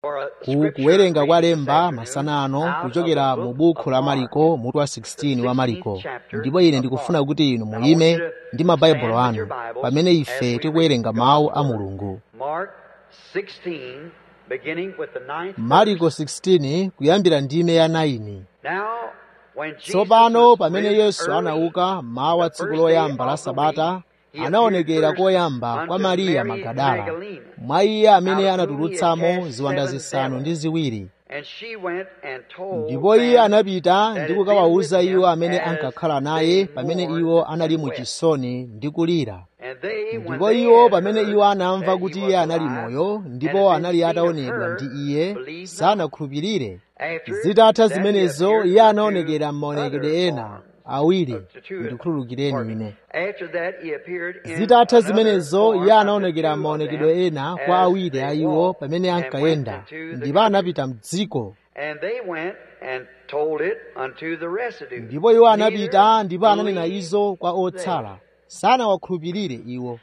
ku kuwerenga kwa lemba masana ano kuchokera mu buku la mariko mutu wa 16 wa mariko ndipo ine ndikufuna kuti inu muyime ndi mabaibulo anu pamene ife tikuwerenga mawu a mulungu mariko 16 kuyambira ndime ya 9 tsopano pamene yesu anauka mmawa tsiku loyamba la sabata anaonekera koyamba kwa mariya magadala mwa iye amene anatulutsamo ziwanda zisanu ndi ziwiri ndipo iye anapita ndi kukawawuza iwo amene ankakhala naye pamene iwo anali mu chisoni ndi kulira ndipo iwo pamene iwo anamva kuti iye anali moyo ndipo anali ataonedwa ndi iye sanakhulupirire zitatha zimenezo iye anaonekera m'maonekedwe ena awiri ndikhululukireni ine zitatha zimenezo iye anaonekera maonekedwe ena kwa awiri a iwo pamene ankayenda ndipo anapita mdziko ndipo iwo anapita ndipo ananena izo kwa otsala sanawakhulupirire iwo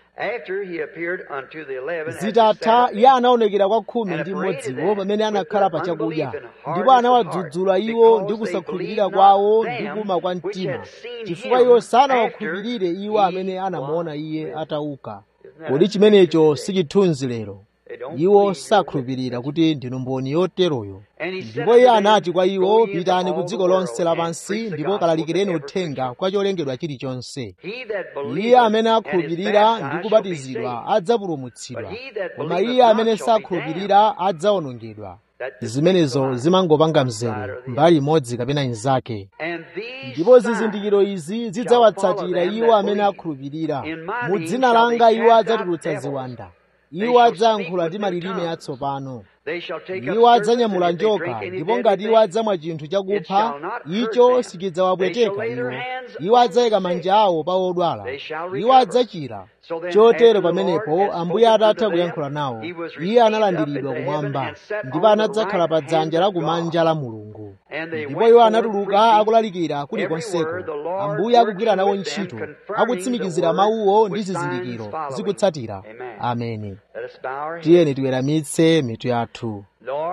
zitatha iye anaonekera kwa khumi ndi mmodziwo pamene anakhala pa chakudya ndipo anawadzudzula iwo ndi kusakhulupirira kwawo ndi kuma kwa mtima chifukwa iwo sanawakhulupirire iwo amene anamuona iye atauka kodi chimenecho si chithunzi lero iwo sakhulupirira kuti ndinu mboni yoteroyo ndipo iye anati kwa iwo pitani ku dziko lonse lapansi ndipo kalalikireni uthenga kwa cholengedwa chilichonse iye amene akhulupirira ndi kubatizidwa adzapulumutsidwa koma iye amene sakhulupirira adzawonongedwa zimenezo zimangopanga mzere mbali imodzi kapena inzake ndipo zizindikiro izi zidzawatsatira iwo amene akhulupirira mu dzina langa iwo adzatulutsa ziwanda iwo adzayankhula ndi malilime atsopano iwo adzanyamula njoka ndipo ngati iwo adzamwa chinthu chakupha icho sichidzawapweteka iwo iwo adzayika manja awo pa odwala iwo adzachira chotero pamenepo ambuye atatha kuyankhula nawo iye analandiridwa kumwamba ndipo anadzakhala pa dzanja lakumanja la mulungu ndipo iwo anatuluka akulalikira kulikonseko ambuye akugwira nawo ntchito akutsimikizira mawuwo ndi zizindikiro zikutsatira ameni tiyeni tiweramitse mitu yathu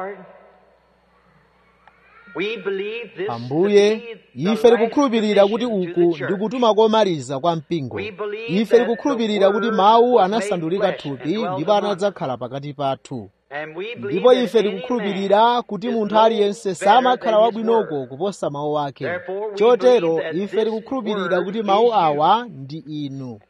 ambuye ife tikukhulupirira kuti uku ndi kutuma komaliza kwa mpingo ife tikukhulupirira kuti mawu anasandulika thupi ndipo anadzakhala pakati pathu ndipo ife tikukhulupirira kuti munthu aliyense samakhala wabwinoko kuposa mawu ake chotero ife tikukhulupirira kuti mawu awa ndi inu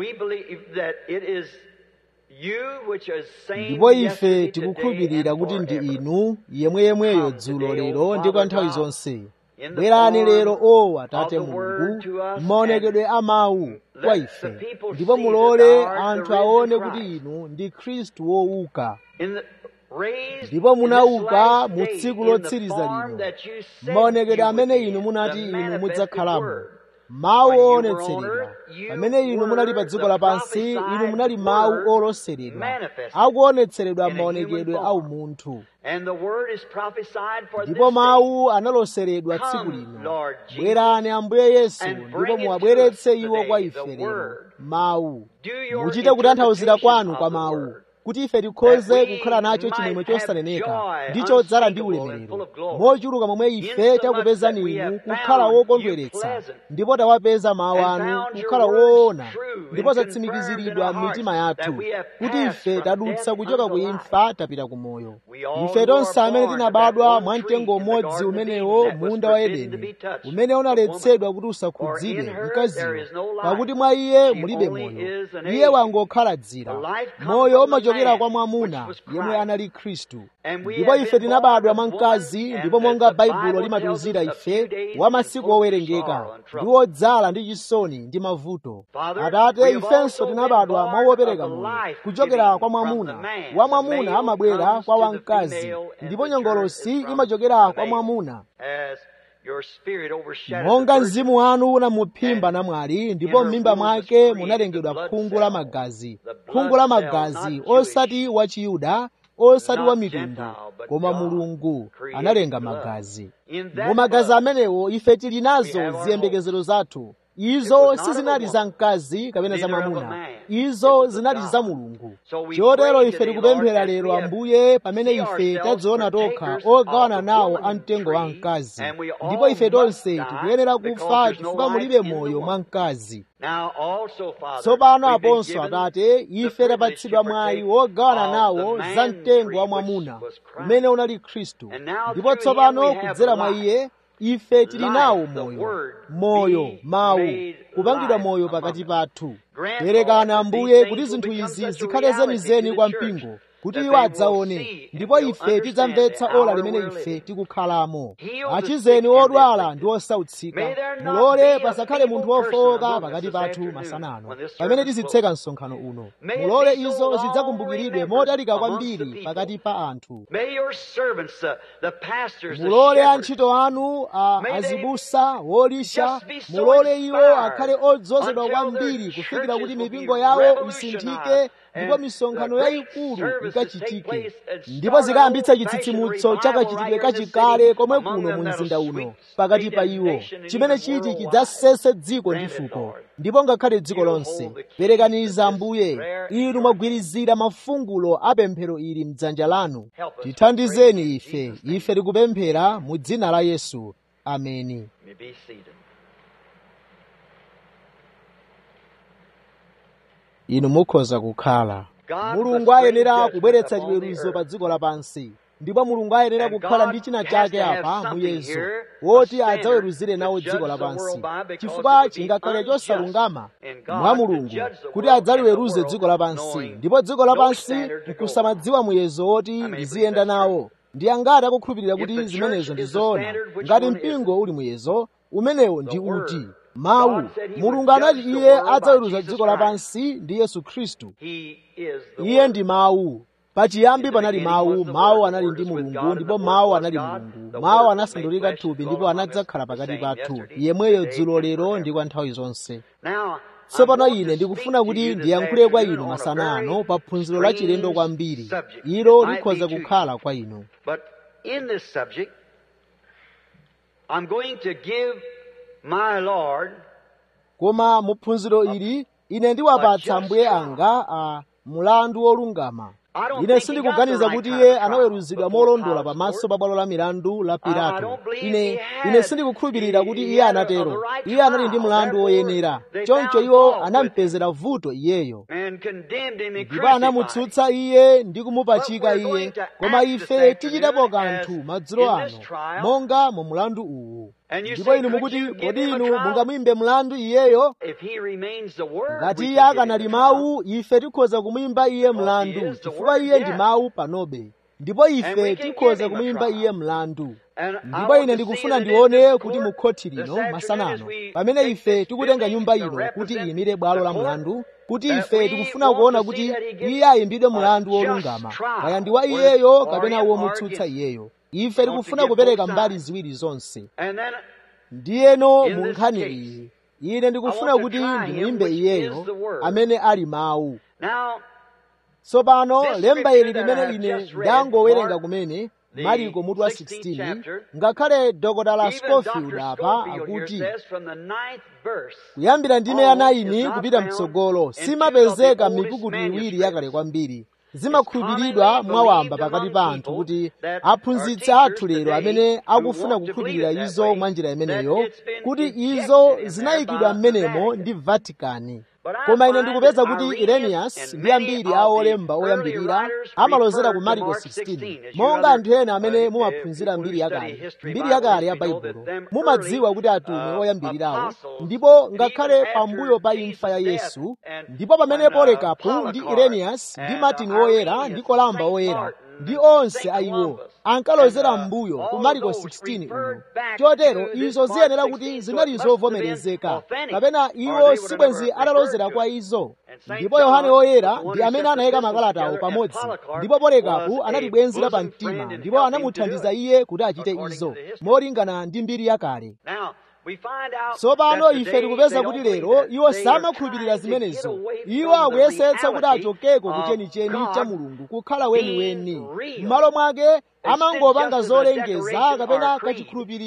ndipo ife tikukhulupirira kuti ndi inu yemweyemweyo dzulo lero ndi kwa nthawi zonse bwerani lero o atate mulungu maonekedwe a mawu kwa ife ndipo mulole anthu aone kuti inu ndi khristu wouka ndipo munauka mu tsiku lotsiriza lino maonekedwe amene inu munati inu mudzakhalamo mawu oonetseredwa pamene inu munali pa dziko lapansi inu munali mawu oloseredwa akuonetseredwa maonekedwe a umunthu ndipo mawu analoseredwa tsiku lino bwerani ambuye yesu ndipo muwabweretse iwo kwa ife lero mawu muchite kutanthauzira kwanu kwa mawu kuti ife tikhoze kukhala nacho chimwemwe chosaneneka ndi chodzala ndi ulemerero mochuluka momwe ife takupezani inu kukhala wokondweretsa ndipo tawapeza mawu anu kukhala woona ndipo zatsimikiziridwa m'mitima yathu kuti ife tadutsa kuchoka ku imfa tapita ku moyo ife tonse amene tinabadwa mwa mtengo umodzi umenewo munda wa edeni umene unaletsedwa kuti usakhudzidwe mkaziwo pakuti mwa iye mulibe moyo iye wangokhala dzira moyo umachokera kwa mwamuna yemwe anali khristu ndipo ife tinabadwa mwa mkazi ndipo monga baibulo limatiuzira ife wa masiku owerengeka ndi wodzala ndi chisoni ndi mavuto atate ifenso tinabadwa mwa wopereka moyo kuchokera kwa mwamuna wa mwamuna amabwera kwa wamkazi ndipo nyongolosi imachokera kwa mwamuna monga mzimu wanu unamuphimba namwali ndipo m'mimba mwake munalengedwa khungu la magazi khungu la magazi osati wa chiyuda osati wa mitundu koma mulungu analenga magazi mu magazi amenewo ife tili nazo ziyembekezero zathu izo sizinali za mkazi kapena za mwamuna izo zinali za mulungu chotero ife tikupemphera lero ambuye pamene ife tadziona tokha ogawana nawo a mtengo wa mkazi ndipo ife tonse tikuyenera kufa chifukwa mulibe moyo mwa mkazi tsopano aponso atate ife tapatsidwa mwayi wogawana nawo za mtengo wa mwamuna umene unali khristu ndipo tsopano kudzera mwa iye ife tili nawo moyo moyo mawu kupangidwa moyo pakati pathu perekana ambuye kuti zinthu izi zikhale zenizeni kwa mpingo kuti iwo adzaone ndipo ife tidzamvetsa ola limene ife tikukhalamo achizeni odwala ndi osautsika mulole pasakhale munthu wofowoka pakati pathu masanano pamene tizitseka msonkhano uno mulole izo zidzakumbukiridwe motalika kwambiri pakati pa anthu mulole antchito anu a azibusa wolisha mulole iwo akhale odzozedwa kwambiri kufikira kuti mipingo yawo isinthike ndipo misonkhano yayikulu ikachitike ndipo zikayambitsa chitsitsimutso chakachitidwe kachikale komwe kuno mu mzinda uno pakati pa iwo chimene chiti chidzasese dziko ndi fuko ndipo ngakhale dziko lonse perekaniza ambuye inu mwagwirizira mafungulo a pemphero ili mdzanja lanu tithandizeni ife ife tikupemphera mu dzina la yesu ameni inu mukhoza kukhala mulungu ayenera kubweretsa chiweruzo pa dziko lapansi ndipo mulungu ayenera kukhala ndi china chake apa muyezo woti adzaweruzire nawo dziko lapansi chifukwa chingakhale chosalungama mwa mulungu kuti adzaliweruze dziko lapansi ndipo dziko lapansi nkusamadziwa muyezo woti liziyenda nawo ndi angati akukhulupirira kuti zimenezo ndi zoona ngati mpingo uli muyezo umenewo ndi uti mawu mulungu anati iye adzaweruza dziko lapansi ndi yesu khristu iye ndi mawu pachiyambi panali mawu mawu anali ndi mulungu ndipo mawu anali mulungu mawu anasandulika thupi ndipo anadzakhala pakati pathu yemweyo dzulo lero ndi kwa nthawi zonse tsopano ine ndikufuna kuti ndiyankhule kwa inu masana ano pa phunziro la chilendo kwambiri ilo likhoza kukhala kwa inu I'm going to give my Lord koma mu phunziro ili ine ndiwapatsa ambuye anga a mulandu wolungama ine sindikuganiza kuti iye anaweruzidwa molondola pamaso pa bwalo la milandu la pilato ine ine sindikukhulupirira kuti iye anatero iye anali ndi mlandu woyenera choncho iwo anampezera vuto iyeyo ndipo anamutsutsa iye ndi kumupachika iye koma ife tichitapo kanthu madzulo ano monga mu mlandu uwu ndipo inu mukuti kodi inu mungamuyimbe mlandu iyeyo ngati iye akanali mawu ife tikhoza kumuyimba iye mlandu chifukwa iye ndi mawu panobe ndipo ife tikhoza kumuyimba iye mlandu ndipo ine ndikufuna ndione kuti mu khothi lino masanano pamene ife tikutenga nyumba ino kuti iyimire bwalo la mlandu kuti ife tikufuna kuona kuti iye ayimbidwe mlandu wolungama kaya ndi wa iyeyo kapena womutsutsa iyeyo ife tikufuna kupereka mbali ziwiri zonse ndiyeno mu nkhani iyi ine ndikufuna kuti ndimuyimbe iyeyo amene ali mawu tsopano lemba ili limene ine ndangowerenga kumene mariko mutu wa 16 ngakhale dr scofield apa akuti kuyambira ndime ya 9 kupita mtsogolo simapezeka mipukutu iwiri yakale kwambiri zimakhulupiridwa mwawamba pakati pa anthu kuti aphunzitsi athu lero amene akufuna kukhulupirira izo mwa njira imeneyo kuti izo zinayikidwa m'menemo ndi vatikani koma ine ndikupeza kuti ireniyasi ndi ambiri a olemba oyambirira amalozera ku mariko 16 monga anthu ena amene mumaphunzira mbiri yakale mbiri yakale ya baibulo mumadziwa kuti atumwi oyambirirawo ndipo ngakhale pambuyo pa imfa ya yesu ndipo pamene polikapu ndi ireniyasi ndi matini woyera ndi kolamba woyera ndi onse ayiwo ankalozera m'mbuyo ku mariko 16 uno chotero izo ziyenera kuti zinali zovomerezeka kapena iwo sibwenzi atalozera kwa izo ndipo yohane woyera ndi amene anayika makalatawo pamodzi ndipo polikapu anali bwenzi la pamtima ndipo anamuthandiza iye kuti achite izo molingana ndi mbiri yakale tsopano ife tikupeza kuti lero iwo samakhulupirira zimenezo iwo akuyesetsa kuti achokeko kuchenicheni cha mulungu kukhala weniweni m'malo mwake amangopanga zolengeza kapena kachikhulupiriro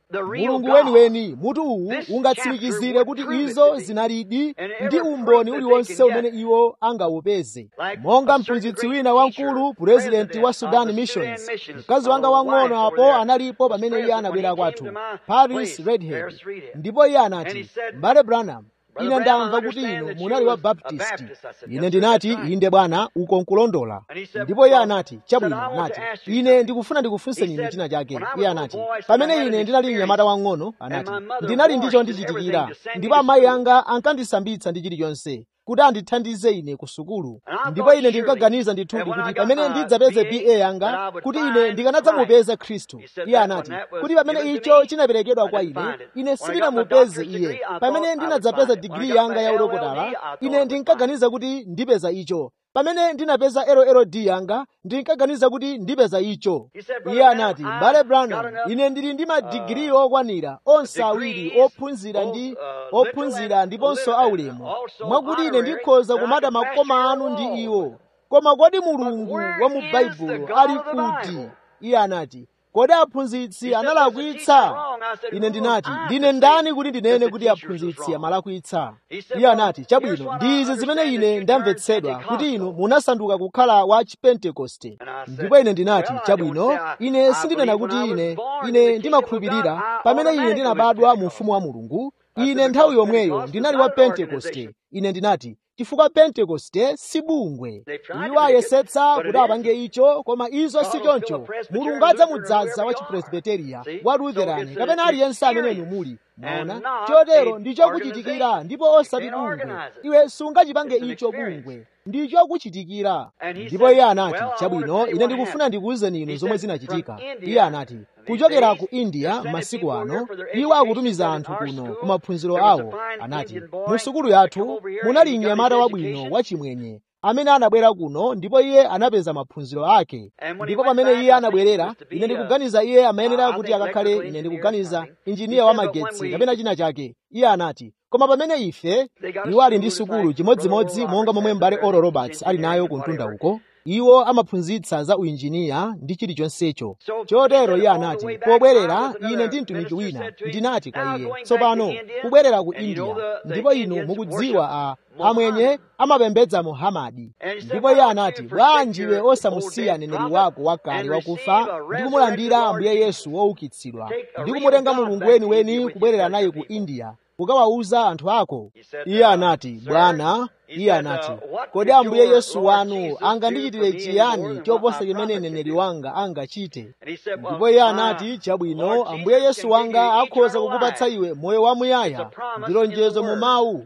mulungu weniweni mutu uwu ungatsimikizire kuti izo zinalidi ndi umboni uliwonse umene iwo angawupeze monga mphunzitsi wina wamkulu purezidenti wa sudan missions mkazi wanga wang'ono apo analipo pamene iye anabwera kwathu paris redhead ndipo iye anati mbale branham ine ndamva kuti inu munali wa baptisti ine ndinati inde bwana uko nkulondola ndipo iye anati chabwino anati ine ndikufuna ndikufunseni inu china chake iye anati pamene ine ndinali mnyamata wang'ono anati ndinali ndicho ndichitikira ndipo amayi anga ankandisambitsa ndi chilichonse kuti andithandize ine ku sukulu ndipo ine ndinkaganiza ndithudi kuti pamene ndidzapeze ba yanga kuti ine ndikanadzamupeza khristu iye anati kuti pamene icho chinaperekedwa kwa ine ine sindinamupeze iye pamene ndinadzapeza digiri yanga ya udokotala ine ndinkaganiza kuti ndipeza icho pamene ndinapeza LLD yanga ndinkaganiza kuti ndipeza icho iye anati mbale branham ine ndili ndi madigiri okwanira onse awiri ophunzira ndi ophunzira ndiponso aulemu mwakuti ine ndikhoza kumata makoma anu ndi iwo koma kodi mulungu wa mu baibulo ali kuti iye anati kodi aphunzitsi analakwitsa ine ndinati ndine ndani kuti ndinene kuti aphunzitsi amalakwitsa iye anati chabwino ndi izi zimene ine ndamvetsedwa kuti inu munasanduka kukhala wa chipentekoste ndipo ine ndinati chabwino ine sindinena kuti ine ine ndimakhulupirira pamene ine ndinabadwa mu ufumu wa mulungu ine nthawi yomweyo ndinali wa pentekoste ine ndinati chifukwa pentekoste si bungwe iwo ayesetsa kuti apange icho koma izo si choncho mulungu adzamudzaza wa chipresbiteriya wa lutherani kapena aliyense ameneyu muli maona chotero ndichokuchitikira ndipo osati bungwe iwe sungachipange icho bungwe ndichokuchitikira ndipo iye anati chabwino ine ndikufuna ndikuwuzeni inu zomwe zinachitika iye anati kuchokera ku india masiku ano iwo akutumiza anthu kuno ku maphunziro awo anati mu sukulu yathu munali mnyamata wabwino wachimwenye amene anabwera kuno ndipo iye anapeza maphunziro ake ndipo pamene iye anabwerera ine ndikuganiza iye amayenera kuti akakhale ine ndikuganiza injiniya wa magetsi kapena china chake iye anati koma pamene ife iwo ali ndi sukulu chimodzimodzi monga momwe mbale oral roberts ali nayo ku mtunda uko iwo amaphunzitsa za uinjiniya ndi chilichonsecho chotero iye anati pobwerera ine ndi mtumiki wina ndinati kwa iye tsopano kubwerera ku india ndipo inu mukudziwa a amwenye amapembedza muhamadi ndipo iye anati bwanji iwe osamusiya neneri wako wakale wakufa ndi kumulandira ambuye yesu woukitsidwa ndi kumutenga mulungu weniweni kubwerera naye ku india kukawawuza anthu ako iye anati bwana iye anati kodi ambuye yesu wanu angandichitire chiyani choposa chimene neneri wanga angachite ndipo iye anati chabwino ambuye yesu wanga akhoza kukupatsa iwe moyo wamuyaya ndi lonjezo mu mawu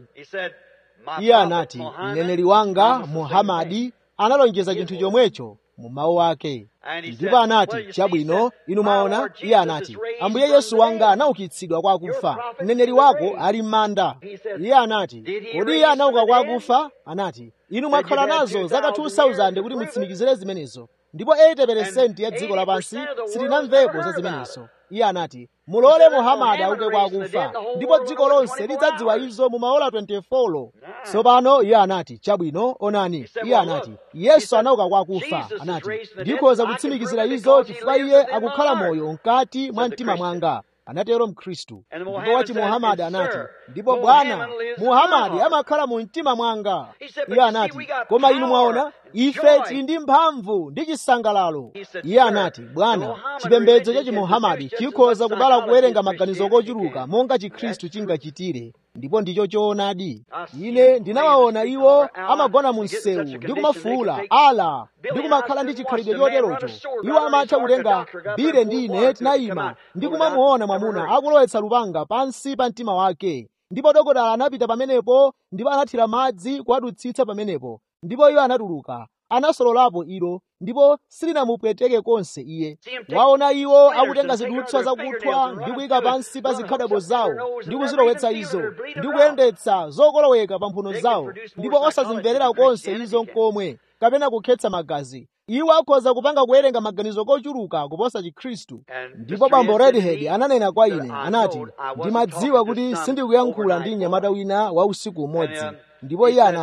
iye anati mneneri wanga muhamadi analonjeza chinthu chomwecho mu mawu ake ndipo anati chabwino inu mwaona iye anati ambuye yesu wanga anaukitsidwa kwa akufa mneneri wako ali m'manda iye anati kodi iye anauka kwa akufa anati inu mwakhala nazo zaka 2000 kuti mutsimikizire zimenezo ndipo 80% ya dziko lapansi silinamvepo za zimenezo iye anati mulole muhamadi auke kwa akufa ndipo dziko lonse lidzadziwa izo mu maola 24 tsopano iye anati chabwino onani iye anati yesu anauka kwa akufa anati ndikhoza kutsimikizira izo chifukwa iye akukhala moyo mkati mwa mtima mwanga anatero mkhristu ndipo wachi muhamadi anati ndipo bwana muhamadi amakhala mu mtima mwanga iye anati koma inu mwaona ife tili ndi mphamvu ndi chisangalalo iye anati bwana chipembedzo cha chimuhamadi chikhoza kubala kuwerenga maganizo kochuluka monga chikhristu chingachitire ndipo ndicho choonadi ine ndinawaona iwo amagona mu msewu ndi kumafuula ala ndi kumakhala ndi chikhalidwe choterocho iwo amatha kutenga bire ndi ine tinayima ndi kumamuona mwamuna akulowetsa lupanga pansi pa mtima wake ndipo dokotala anapita pamenepo ndipo anathira madzi kuwadutsitsa pamenepo ndipo iwo anatuluka anasololapo ilo ndipo silinamupweteke konse iye waona iwo akutenga zidutswa zakuthwa ndi kuyika pansi pa zikhadabo zawo ndi kuzilowetsa izo ndi kuyendetsa zokoloweka pa mphuno zawo ndipo osazimverera konse izo nkomwe kapena kukhetsa magazi iwo akhoza kupanga kuwerenga maganizo kochuluka kuposa chikhristu ndipo bambo redhead ananena kwa ine anati ndimadziwa kuti sindikuyankhula ndi mnyamata wina wa usiku umodzi ndipo iye anati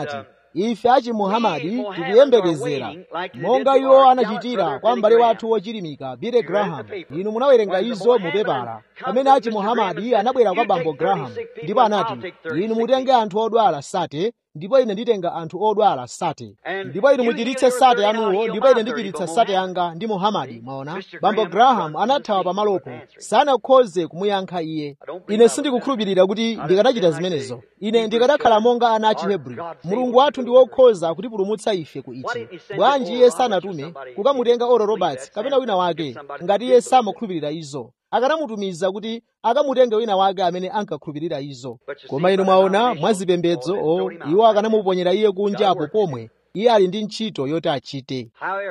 ife achimuhamadi tikuyembekezera monga iwo anachitira kwa m'bale wathu wochirimika billy graham inu munawerenga izo mu pepala pamene achimuhamadi anabwera kwa bambo graham ndipo anati inu mutenge anthu odwala sate ndipo ine nditenga anthu odwala sate ndipo inu muchiritse sate anuwo ndipo ine ndichiritsa sate yanga ndi muhamadi mwaona bambo graham anathawa pamalopo sanakhoze kumuyankha iye ine sindikukhulupirira kuti ndikanachita zimenezo ine ndikanakhala monga ana a chihebri mulungu wathu ndi wokhoza kutipulumutsa ife ku ichi bwanji iye sanatume kukamutenga oral roberts kapena wina wake ngati iye samakhulupirira izo akanamutumiza kuti akamutenge wina wake amene ankakhulupirira izo koma inu mwaona mwazipembedzo o iwo akanamuponyera iye kunja apo pomwe iye ali ndi ntchito yoti achite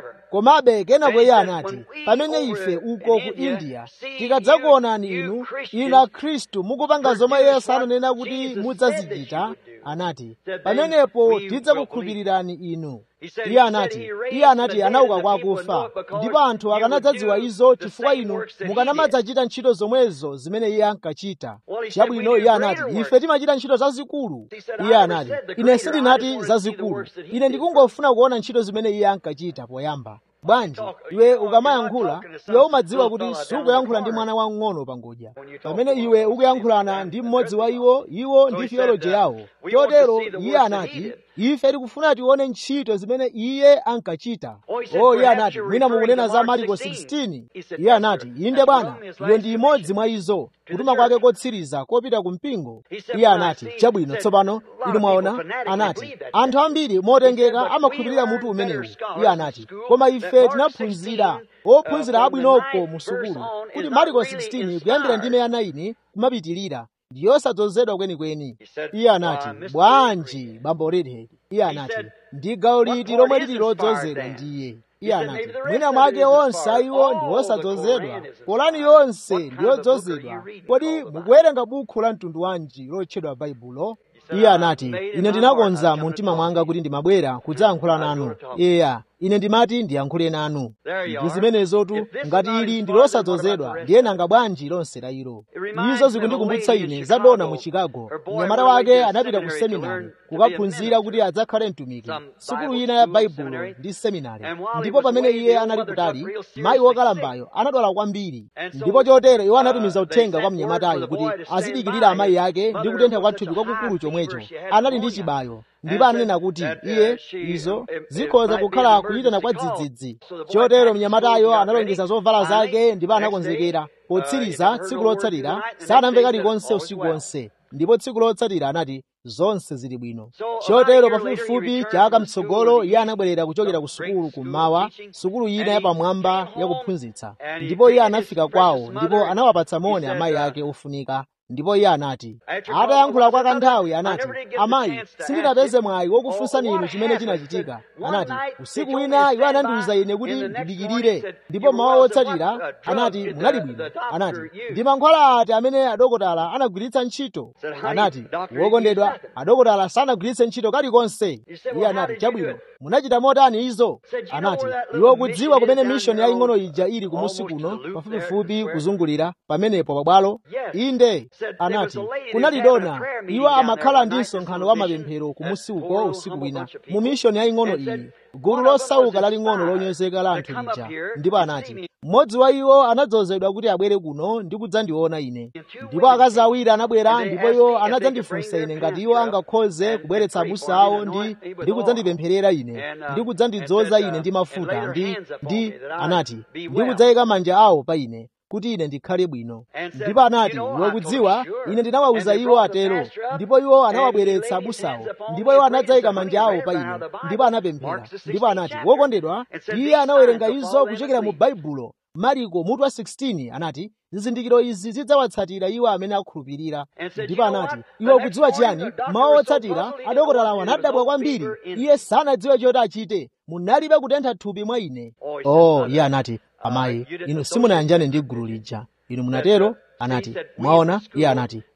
komabe kenako iye anati pamene ife uko ku india tikadzakuonani inu inu akhristu mukupanga zomwe yesu ananena kuti mudzazichita anati pamenepo tidzakukhulupirirani inu iye anati iye anati anauka kwa akufa ndipo anthu akanadzadziwa izo chifukwa inu mukanamadzachita ntchito zomwezo zimene iye ankachita chabwino iye anati ife timachita ntchito zazikulu iye anati ine sindinati zazikulu ine ndikungofuna kuona ntchito zimene iye ankachita poyamba bwanji iwe ukamayankhula iwe umadziwa kuti sukuyankhula ndi mwana wamng'ono pangodya pamene iwe ukuyankhulana ndi mmodzi wa iwo iwo ndi theoloji yawo chotero iye anati ife tikufuna tione ntchito zimene iye ankachita o iye anati mwina mukunena za mariko 16 iye anati inde bwana iyo ndi imodzi mwa izo kutuma kwake kotsiriza kopita ku mpingo iye anati chabwino tsopano inu mwaona anati anthu ambiri motengeka amakhulupirira mutu umenewu iye anati koma ife tinaphunzira ophunzira abwinoko mu sukulu kuti mariko 16 kuyambira ndime ya 9 kumapitilira ndi yosadzozedwa kwenikweni iye anati bwanji bambo redhead iye anati ndi gawo liti lomwe lili lodzozedwa ndiye iye anati mwina mwake onse ayiwo ndi osadzozedwa polani yonse ndi yodzozedwa kodi mukuwerenga bukhu la mtundu wanji lotchedwa baibulo iye anati ine ndinakonza mu mtima mwanga kuti ndimabwera kudzayankhula nanu eya ine ndimati ndiyankhule nanu ndi zimenezotu ngati ili ndi losadzozedwa ndiye nanga bwanji lonse la ilo izo zikundikumbutsa ine za dona mu chicago mnyamata wake anapita ku seminari kukaphunzira kuti adzakhale mtumiki sukulu ina ya baibulo ndi seminari ndipo pamene iye anali kutali mayi wokalambayo anadwala kwambiri ndipo chotero iwo anatumiza uthenga kwa mnyamatayo kuti azidikirira amayi ake ndi kutentha kwa thupi kwakukulu chomwecho anali ndi chibayo ndipo ananena kuti iye izo zikhoza kukhala kuyitana kwa dzidzidzi chotero mnyamatayo analongeza zovala zake ndipo anakonzekera potsiriza tsiku lotsatira sanamve kalikonse usiku wonse ndipo tsiku lotsatira anati zonse zili bwino chotero pafupifupi chaka mtsogolo iye anabwerera kuchokera ku sukulu kummawa sukulu ina yapamwamba yakuphunzitsa ndipo iye anafika kwawo ndipo anawapatsa moni amayi ake ofunika ndipo iye anati atayankhula kwa kanthawi anati amayi sindinapeze mwayi wokufunsani inu chimene chinachitika anati usiku wina iwo anandiwuza ine kuti ndidikirire ndipo mawa otsatira anati munali bwino anati ndi mankhwala ati amene adokotala anagwiritsa ntchito anati wokondedwa adokotala sanagwiritse ntchito kalikonse iye anati chabwino munachita motani izo anati iwe ukudziwa kumene mishoni yaying'ono ija ili kumusi kuno pafupifupi kuzungulira pamenepo pabwalo inde anati kunali dona iwo amakhala ndi msonkhano wa mapemphero kumusi uko usiku wina mu mishoni yaying'ono iyi gulu losauka laling'ono lonyozeka la anthu lija ndipo anati mmodzi wa iwo anadzozedwa kuti abwere kuno ndi kudzandiona ine ndipo akazi awiri anabwera ndipo iwo anadzandifunsa ine ngati iwo angakhoze kubweretsa abusa awo ndi ndi kudzandipempherera ine ndi kudzandidzoza ine ndi mafuta ndi ndi anati ndi kudzayika manja awo pa ine kuti ine ndikhale bwino ndipo anati iwe kudziwa ine ndinawawuza iwo atero ndipo iwo anawabweretsa abusawo ndipo iwo anadzayika manja awo pa ine ndipo anapemphera ndipo anati wokondedwa iye anawerenga izo kuchokera mu baibulo mariko mutu wa 16 anati zizindikiro izi zidzawatsatira iwo amene akhulupirira ndipo anati iwe ukudziwa chiyani mawu otsatira adokotalawo anadabwa kwambiri iye sanadziwe choti achite munalibe kutentha thupi mwa ine oh iye anati amayi inu simunayanjane ndi gulu lija inu munatero anati mwaona iye anati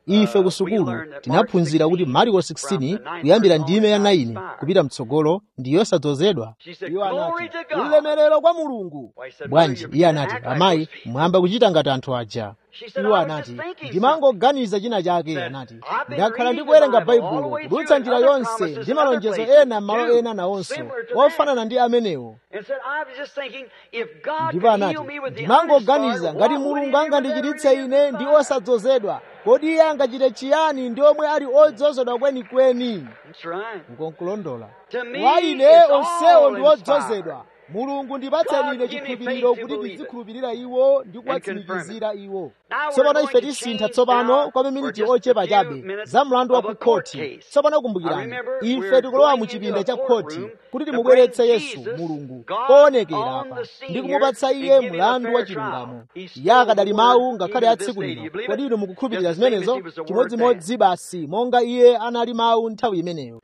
ife ku sukulu tinaphunzira kuti mariko 16 kuyambira ndime ya 9 kupita mtsogolo ndi yosadzozedwa iwo anati ulemerero kwa mulungu bwanji iye anati amayi mwamba kuchita ngati anthu aja iwo anati ndimangoganiza china chake anati ndakhala ndikuwerenga baibulo kudutsa njira yonse ndi malonjezo ena m'malo ena nawonso ofanana ndi amenewo ndipo anati ndimangoganiza ngati mulungu angandichiritse ine ndi osadzozedwa kodi iye angachite chiyani ndi omwe ali odzozedwa kwenikweni ukonkulondola kwa ine onsewo ndi odzozedwa mulungu ndipatseni ine chikhulupiriro kuti ndizikhulupirira iwo ndi kuwatsimikizira iwo tsopano ife tisintha tsopano kwa maminiti ochepa chabe za mlandu wa ku khoti tsopano kumbukirani ife tikulowa mu chipinda cha khoti kuti timubweretse yesu mulungu poonekera apa ndi kumupatsa iye mlandu wa chilungamo iye akadali mawu ngakhale a tsiku lino kodi inu mukukhulupirira zimenezo chimodzimodzi basi monga iye anali mawu nthawi imeneyo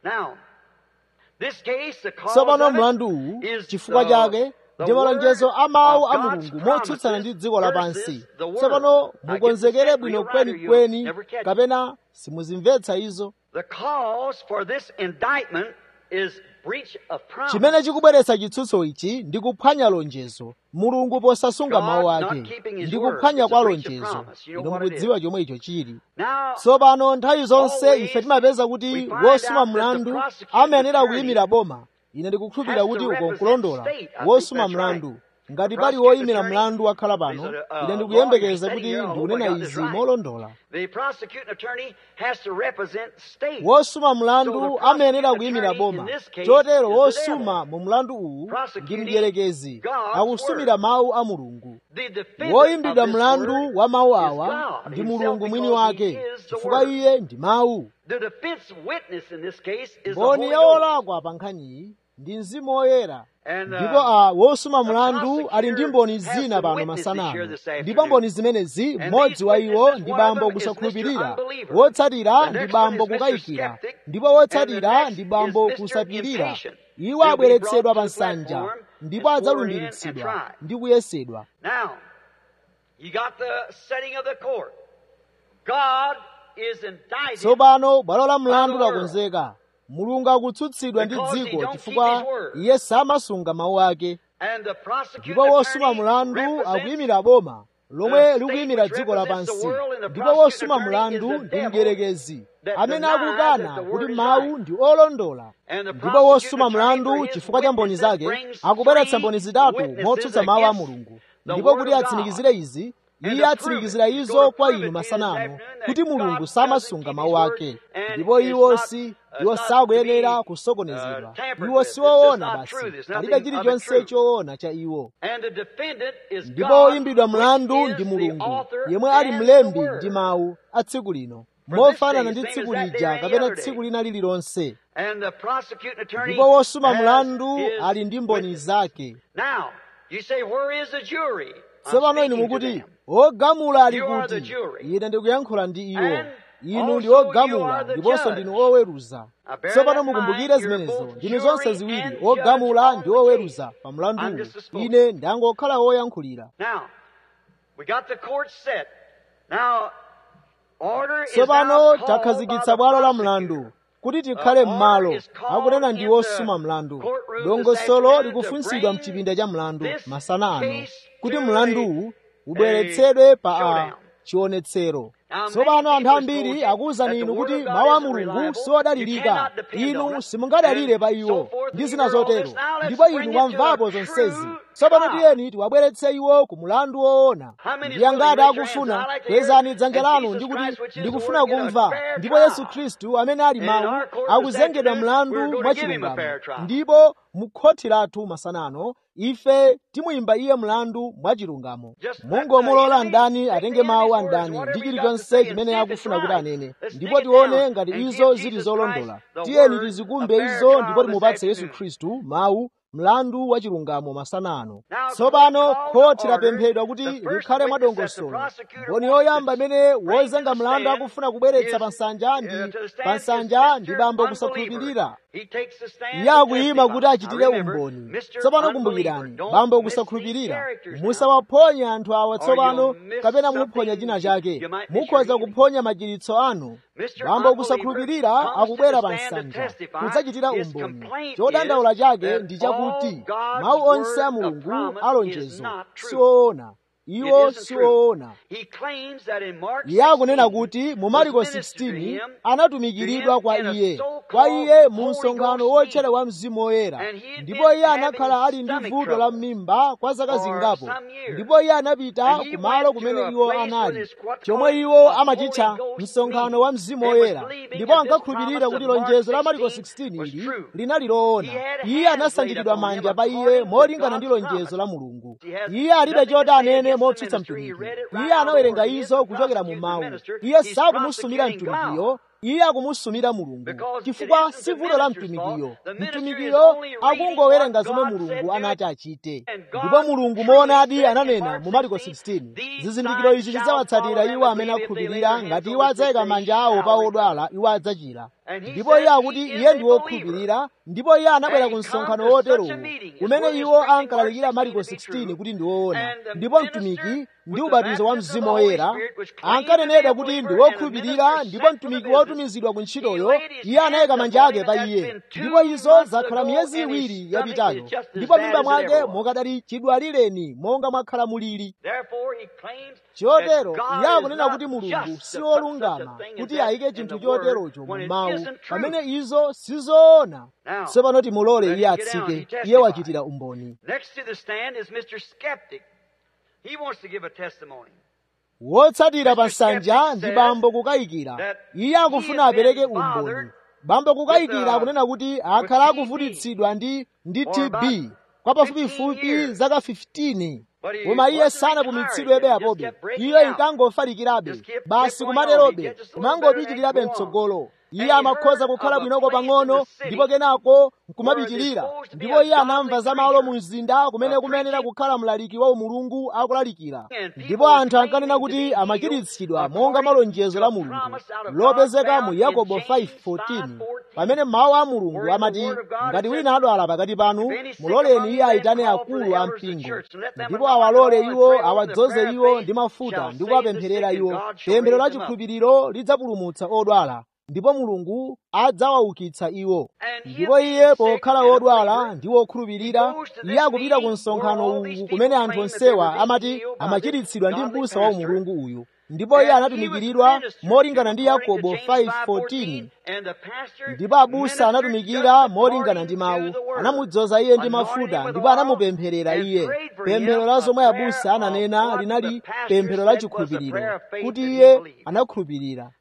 tsopano mlanduwu chifukwa chake ndi malonjezo a mawu a mulungu motsutsana ndi dziko lapansi tsopano mukonzekere bwino kwenikweni kapena simuzimvetsa izo chimene chikubweretsa chitsutso ichi ndi kuphwanya lonjezo mulungu posasunga mawu ake ndi kuphwanya kwa lonjezo ino mukudziwa chomwe icho chili tsopano nthawi zonse ife timapeza kuti wosuma mlandu amayenera kuyimira boma ine ndikukhulupirira kuti ukonkulondola wosuma mlandu ngati pali woyimira mlandu wakhala pano ine ndikuyembekeza kuti ndikunena izi molondola wosuma mlandu amayenera kuyimira boma chotero wosuma mu mlandu uwu ndi mdierekezi akusumira mawu a mulungu woyimbidwa mlandu wa mawu awa ndi mulungu mwini wake chifukwa iye ndi mawu mboni ya olakwa pa nkhaniyi ndi mzimu woyera ndipo a wosuma mlandu ali ndi mboni zina pano masanano ndipo mboni zimenezi mmodzi wa iwo ndi bambo kusakhulupirira wotsatira ndi bambo kukayikira ndipo wotsatira ndi bambo kusapirira iwo abweretsedwa pa nsanja ndipo adzalumbiritsidwa ndi kuyesedwa tsopano bwalo la mlandu lakonzeka mulungu akutsutsidwa ndi dziko chifukwa iye samasunga mawu ake ndipo wosuma mlandu akuyimira boma lomwe likuyimira dziko lapansi ndipo wosuma mlandu ndi mdierekezi amene akukana kuti mawu ndi olondola ndipo wosuma mlandu chifukwa cha mboni zake akubweretsa mboni zitatu motsutsa mawu a mulungu ndipo kuti atsimikizire izi iye atsimikizira izo kwa inu masanano kuti mulungu samasunga mawu ake ndipo iwo si iwo sakuyenera kusokonezedwa iwo siwoona basi palibe chilichonse choona cha iwo ndipo oyimbidwa mlandu ndi mulungu yemwe ali mlembi ndi mawu a tsiku lino mofanana ndi tsiku lija kapena tsiku lina lililonse ndipo wosuma mlandu ali ndi mboni zake tsopano inu mukuti ogamula ali kuti ine ndikuyankhula ndi iwo inu ndi ogamula ndiponso ndinu oweruza tsopano mukumbukire zimenezo ndinu zonse ziwiri ogamula ndi oweruza pa mlanduwu ine ndangokhala woyankhulira tsopano takhazikitsa bwalo la mlandu kuti tikhale m'malo akunena ndi wosuma mlandu dongosolo likufunsidwa mchipinda cha mlandu masana ano kuti mlanduwu ubweretsedwe pa a chionetsero tsopano anthu ambiri akuwuzani inu kuti mawu a mulungu siodalirika inu simungadalire pa iwo ndi zina zotero ndipo inu mwamvapo zonsezi tsopano tiyeni tiwabweretse iwo ku mulandu woona ndi angati akufuna kwezani dzanja lanu ndi kuti ndikufuna kumva ndipo yesu khristu amene ali mawu akuzengedwa mlandu mwachilungamo ndipo mukhoti lathu masanano ife timuyimba iye mlandu mwachilungamo mungomulola mdani atenge mawu a mdani ndi chilichonse chimene akufuna kuti anene ndipo tione ngati izo zili zolondola tiyeni tizikumbe izo ndipo timupatse yesu khristu mawu mlandu wa chilungamo masana ano tsopano khoti lapemphedwa kuti likhale mwadongosolo mboni yoyamba imene wozenga mlandu akufuna kubweretsa pa nsanja ndi pa nsanja ndi bambo kusakhulupirira iye akuyima kuti achitire umboni tsopano kumbukirani bambo kusakhulupirira musawaphonye anthu awa tsopano kapena muphonya china chake mukhoza kuphonya machiritso anu bambo kusakhulupirira akubwera pa nsanja kudzachitira umboni chodandaula chake ndi chakuti mawu onse a mulungu alonjezo siwoona iwo siwoona iye akunena kuti mu mariko 16 anatumikiridwa kwa iye kwa iye mu msonkhano wotchera wa mzimu woyera ndipo iye anakhala ali ndi vuto la m'mimba kwa zaka zingapo ndipo iye anapita kumalo kumene iwo anali chomwe iwo amachitcha msonkhano wa mzimu woyera ndipo ankakhulupirira kuti lonjezo la mariko 16 ili linali loona iye anasanjikidwa manja pa iye molingana ndi lonjezo la mulungu iye alibe choti anene motsutsa mtumiki iye anawerenga izo kuchokera mu mawu iye sakumusumira mtumikiyo iye akumusumira mulungu chifukwa si vuto la mtumikiyo mtumikiyo akungowerenga zomwe mulungu anati achite ndipo mulungu moonadi ananena mu mariko 16 zizindikiro izi zidzawatsatira iwo amene akhulupirira ngati iwo adzayika manja awo pa odwala iwo adzachira ndipo iye akuti iye ndi wokhulupirira ndipo iye anabwera ku msonkhano woterowo kumene iwo ankalalikira mariko 16 kuti ndi woona ndipo mtumiki ndi ubatizo wa mzimu woyera ankanenedwa kuti ndi wokhulupirira ndipo mtumiki wotumizidwa ku ntchitoyo iye anayika manja ake pa iye ndipo izo zakhala miyezi iwiri yapitayo ndipo mimba mwake mukadali chidwalireni monga mwakhala mulili chotero iye akunena kuti mulungu si wolungama kuti ayike chinthu choterocho mu mawu pamene izo sizoona tsopano timulole iye atsike iye wachitira umboni wotsatira pa nsanja ndi bambo kukayikira iye akufuna apereke umboni bambo kukayikira akunena kuti akhala akuvutitsidwa ndi ndi tb kwa pafupifupi zaka 15 koma iye sanapumitsidwebe apobe iye inkangofalikirabe basi kumaterobe kumangopitirirabe mtsogolo iye amakhoza kukhala bwinoko pang'ono ndipo kenako nkumapitirira ndipo iye anamva za malo mu mzinda kumene kumenera kukhala mlaliki wa umulungu akulalikira ndipo anthu ankanena kuti amachiritsidwa monga malonjezo la mulungu lopezeka mu yakobo 5:14 pamene mawu a mulungu amati ngati wina adwala pakati panu muloleni iye ayitane akulu a mpingo ndipo awalole iwo awadzoze iwo ndi mafuta ndi kuwapempherera iwo pemphero la chikhulupiriro lidzapulumutsa odwala ndipo mulungu adzawaukitsa iwo ndipo iye pokhala wodwala ndi wokhulupirira iye akupita ku msonkhano uwu kumene anthu onsewa amati amachiritsidwa ndi m'busa wa umulungu uyu ndipo iye anatumikiridwa molingana ndi yakobo 5:14 ndipo abusa anatumikira molingana ndi mawu anamudzoza iye ndi mafuta ndipo anamupempherera iye pemphero la zomwe abusa ananena linali pemphero la chikhulupiriro kuti iye anakhulupirira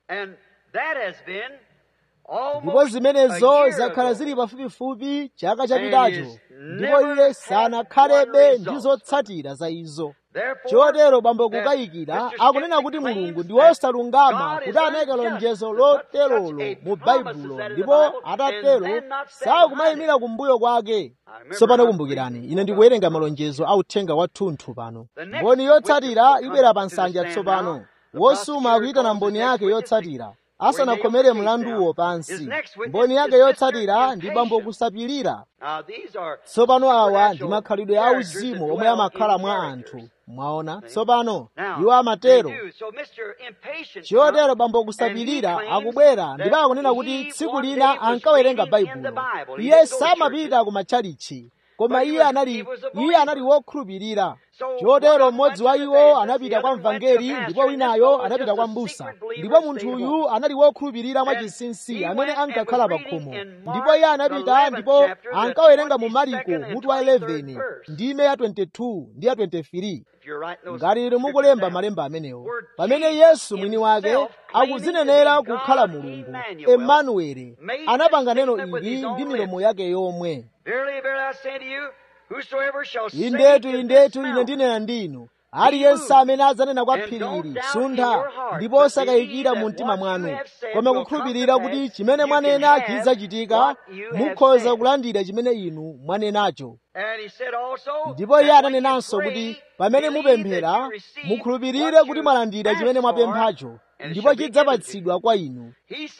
ndipo zimenezo zakhala zili pafupifupi chaka chapitacho ndipo iye sanakhalebe ndi zotsatira za izo chotero bambo kukayikira akunena kuti mulungu ndi wosalungama kuti anayika lonjezo loterolo mu baibulo ndipo atatero sakumayimira kumbuyo kwake tsopano kumbukirani ine ndikuwerenga malonjezo a uthenga wathunthu pano mboni yotsatira ibwera pa nsanja tsopano wosuma akuyitana mboni yake yotsatira asanakhomere mlanduwo pansi mboni yake yotsatira ndi bambo kusapirira tsopano awa ndi makhalidwe a uzimu omwe amakhala mwa anthu mwaona tsopano iwo amatero chotero bambo kusapirira akubwera ndipo akunena kuti tsiku lina ankawerenga baibulo iye samapita ku matchalichi koma iye anali iye anali wokhulupirira chotero mmodzi wa iwo anapita kwa mvangeli ndipo winayo anapita kwa mbusa ndipo munthuyu anali wokhulupirira mwachinsinsi amene ankakhala pa khomo ndipo iye anapita ndipo ankawerenga mu mariko mutu wa 11 ndime ya 22 ndi ya 23 ngati inu mukulemba malemba amenewo pamene yesu mwini wake akuzinenera kukhala mulungu emanueli anapanga neno ili ndi milomo yake yomwe indetu indetu ine ndinena ndinu aliyense amene adzanena kwa phirili suntha ndipo osakayikira mu mtima mwanu koma kukhulupirira kuti chimene mwanena chidzachitika mukhoza kulandira chimene inu mwanenacho ndipo iye ananenanso kuti pamene mupemphera mukhulupirire kuti mwalandira chimene mwapemphacho ndipo chidzapatsidwa kwa inu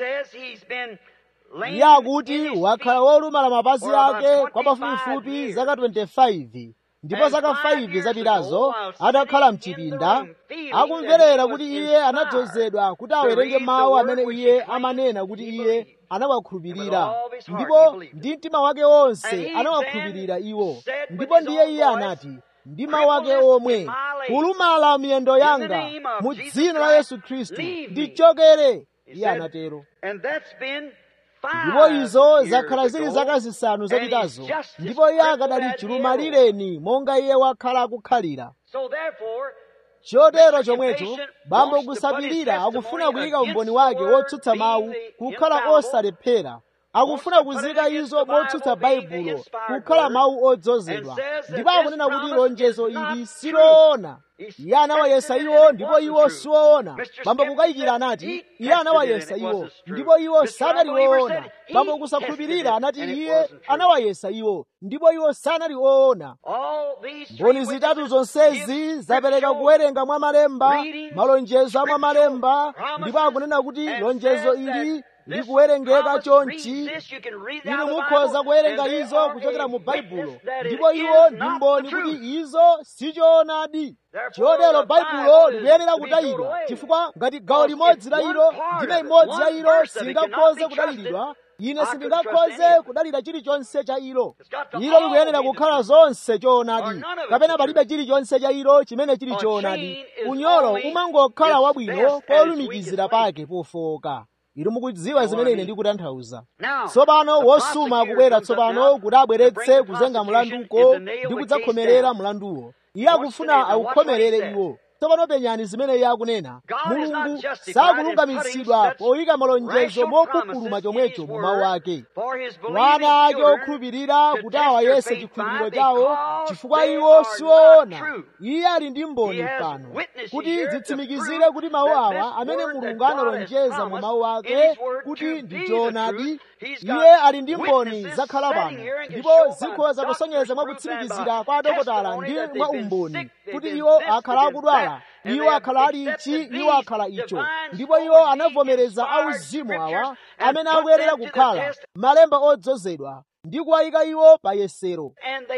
iye akuti wakhala wolumala mapazi ake kwa pafupifupi zaka 25 ndipo zaka 5 zapitazo atakhala mchipinda akumverera kuti iye anadzozedwa kuti awerenge mawu amene iye amanena kuti iye anawakhulupirira ndipo ndi mtima wake wonse anawakhulupirira iwo ndipo ndiye iye anati ndi mawu ake omwe kulumala miyendo yanga mu dzina la yesu khristu ndichokere iye anatero ndipo izo zakhala zili zaka zisanu zapitazo ndipo iye akadali chilumalireni monga iye wakhala akukhalira chotero chomwecho bambo kusapirira akufuna kuyika umboni wake wotsutsa mawu kukhala osalephera akufuna kuzika izo motsutsa baibulo kukhala mawu odzozedwa ndipo akunena kuti lonjezo ili siloona iye anawayesa iwo ndipo iwo siwoona bambo kukayikira anati iye anawayesa iwo ndipo iwo sanaliwoona bambo kusakhulupirira anati iye anawayesa iwo ndipo iwo sanaliwoona mboni zitatu zonsezi zapereka kuwerenga mwa malemba malonjezo a mwa malemba ndipo akunena kuti lonjezo ili likuwerengeka chonchi inu mukhoza kuwerenga izo kuchokera mu baibulo ndipo iwo ndi mboni kuti izo sichoonadi chotero baibulo likuyenera kutayidwa chifukwa ngati gawo limodzi la ilo ndime imodzi ya ilo singakhoze kudaliridwa ine sindingakhoze kudalira chilichonse cha ilo ilo likuyenera kukhala zonse choonadi kapena palibe chilichonse cha ilo chimene chili choonadi unyolo umangokhala wabwino polumikizira pake pofowoka inu mukudziwa zimene ine ndikutanthauza tsopano wosuma akubwera tsopano kuti abweretse kuzenga mlanduko ndi kudzakhomerera mlanduwo iye akufuna awukhomerere iwo tsopano penyani zimene iye akunena mulungu sakulungamitsidwa poyika malonjezo mopukuluma chomwecho mu mawu ake wana ake okhulupirira kuti awayese chikhulupiriro chawo chifukwa iwo siwoona iye ali ndi mboni pano kuti zitsimikizire kuti mawu awa amene mulungu analonjeza mu mawu ake kuti ndi choonadi iye ali ndi mboni zakhala pano ndipo zikhoza kusonyeza mwa kutsimikizira kwa adokotala ndi mwa umboni kuti iwo akhala akudwala iwo akhala ali ichi iwo akhala icho ndipo iwo anavomereza auzimu awa amene akuyenera kukhala malemba odzozedwa ndi kuwayika iwo pa yesero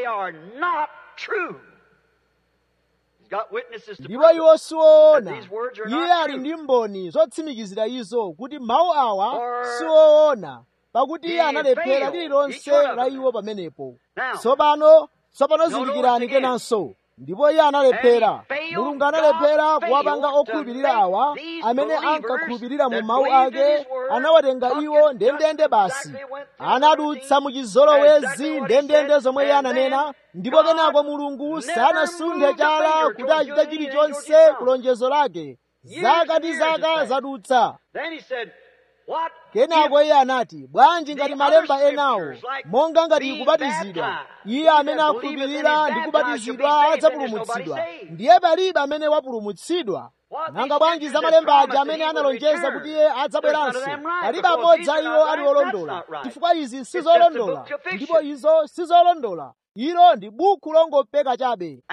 ndipo iwo siwoona iye ali ndi mboni zotsimikizira izo kuti mawu awa siwoona pakuti iye analephera lililonse la iwo pamenepo tsopano tsopano zindikirani kenanso ndipo iye analephera mulungu analephera kuwapanga okhulupirira awa amene ankakhulupirira mu mawu ake anawatenga iwo ndendende basi anadutsa mu chizolowezi ndendende zomwe iye ananena ndipo kenako mulungu sanasunthe chala kuti achite chilichonse kulonjezo lake zaka ndi zaka zadutsa kenako iye anati bwanji ngati malemba enawo monga ngati kubatizidwa iye amene akhulupirira ndi kubatizidwa adzapulumutsidwa ndiye palibe amene wapulumutsidwa nanga bwanji za malemba aja amene analonjeza kuti iye adzabweranso palibe amodzi a iwo ali olondola chifukwa izi sizolondola ndipo izo sizolondola ilo ndi buku longopeka chabe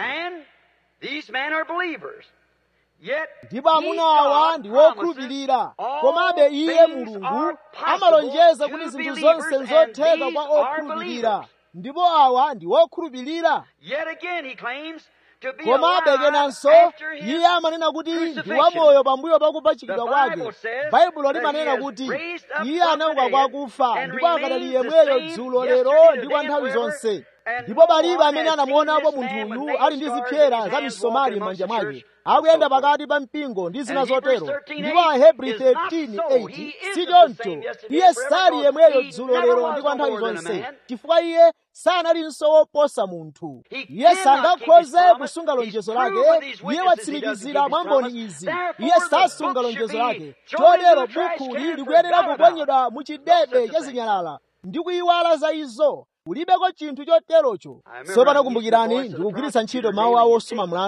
ndipo amuna awa ndi wokhulupirira komabe iye mulungu amalonjeza kuti zinthu zonse nzotheka kwa okhulupirira ndipo awa ndi wokhulupirira komabe kenanso iye amanena kuti ndi wamoyo pambuyo pakupachikidwa kwake baibulo limanena kuti iye anauka kwa akufa ndipo akadali yemweyo dzulo lero ndi kwa nthawi zonse ndipo palibe amene anamuonapo munthuyu ali ndi zipyera za misomali m'manja mwake akuyenda pakati pa mpingo ndi zina zotero ndipo ahebri 13:8 si choncho iye sali yemweyo dzulo lero ndi kwa nthawi zonse chifukwa iye sanalinso woposa munthu iye sangakhoze kusunga lonjezo lake iye watsimikizira mwa mboni izi iye sasunga lonjezo lake chotero bukuli likuyenera kuponyedwa mu chidebe cha zinyalala ndi kuyiwala za izo kulibeko chinthu choterocho tsopano kumbukirani ndikugwiritsa ntchito mawu awo osuma mlandu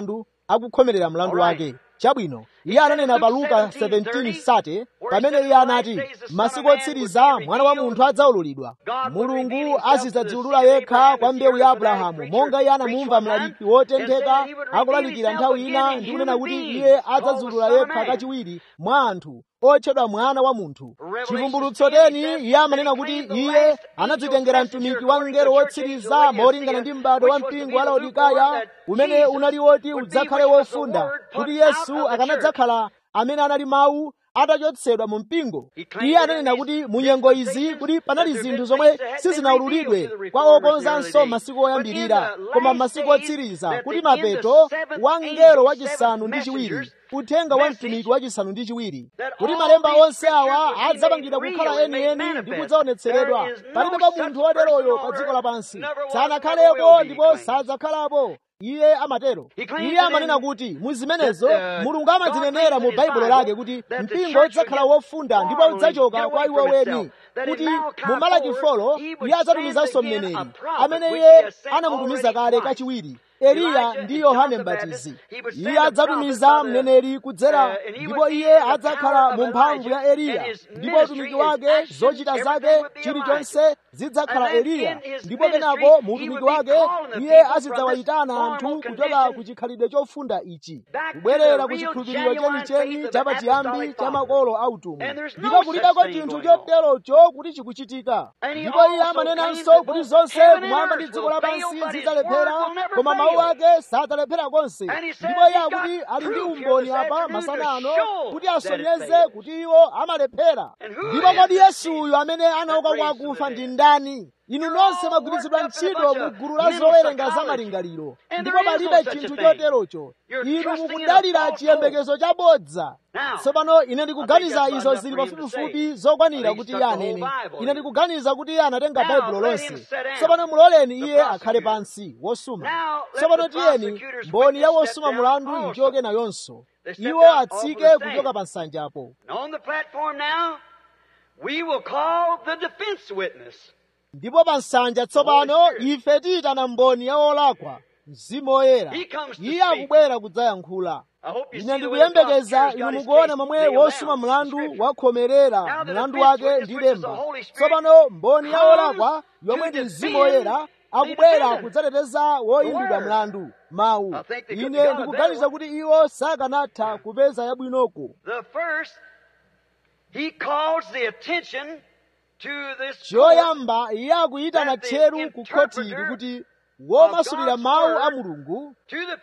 akukhomerera mlandu wake chabwino iye ananena pa luka 17 sate pamene iye anati masiku otsiriza mwana wa munthu adzaululidwa mulungu azidzadziulula yekha kwa mbewu ya abrahamu monga iye anamumva mlaliki wotentheka akulalikira nthawi ina ndi kunena kuti iye adzadziulula yekha kachiwiri mwa anthu otchedwa mwana wa munthu chivumbulutso 10 iye amanena kuti iye anadzitengera mtumiki wa mngelo wotsiriza molingana ndi m'bado wa mpingo wa laodikaya umene unali woti udzakhale wofunda kuti yesu akanadzakhala amene anali mawu atachotsedwa mu mpingo iye ananena kuti mu nyengo izi kuti panali zinthu zomwe sizinaululidwe kwa okonzanso masiku oyambirira koma masiku otsiriza kuti mapeto wa mngelo wachisanu ndi chiwiri uthenga wa mtumiki wachisanu ndi chiwiri kuti malemba onse awa adzapangidwa kukhala enieni ndi kudzaonetseredwa palibe pa munthu woteroyo pa dziko lapansi sanakhalepo ndipo sadzakhalapo iye amatero iye amanena kuti mu zimenezo mulungu amadzinenera mu baibulo lake kuti mpingo udzakhala wofunda ndipo udzachoka kwa iwo weni kuti mu malaki folo iye adzatumizanso mneneri amene iye anamutumiza kale kachiwiri eliya ndi yohane mbatizi iye adzatumiza mneneri kudzera ndipo iye adzakhala mu mphamvu ya eliya ndipo utumiki wake zochita zake chilichonse zidzakhala eliya ndipo kenako mu utumiki wake iye azidzawayitana anthu kuchoka ku chikhalidwe chofunda ichi kubwerera ku chikhulupiriro chenicheni chapachiyambi cha makolo a utumwi ndipo kulibeko chinthu choterocho kuti chikuchitika ndipo iye amanenanso kuti zonse kumwamba ndi dziko lapansi zidzalephera koma mawu ake sadzalephera konse ndipo iye akuti ali ndi umboni apa masana ano kuti asonyeze kuti iwo amalephera ndipo kodi yesuyu amene anauka kwa akufa ndi ndani inu nonse mwagwiritsidwa ntchito mu gulu la zowerenga za malingaliro ndipo palibe chinthu choterocho inu mukudalira chiyembekezo chabodza tsopano ine ndikuganiza izo zili pafupifupi zokwanira kuti iye anene ine ndikuganiza kuti iye anatenga baibulo lonse tsopano muloleni iye akhale pansi wosuma tsopano tiyeni mboni ya wosuma mulandu ichoke nayonso iwo atsike kuchoka pa nsanjapo ndipo pa nsanja tsopano ife tiyitana mboni ya olakwa mzimu woyera iye akubwera kudzayankhula ine ndikuyembekeza inu mukuona momwe wosuma mlandu wakhomerera mlandu wake ndi lemba tsopano mboni ya olakwa yomwe ndi mzimu woyera akubwera kudzateteza woyimbidwa mlandu mawu ine ndikuganiza kuti iwo sakanatha kupeza yabwinoko choyamba iye akuyitana tcheru ku khotili kuti womasulira mawu a mulungu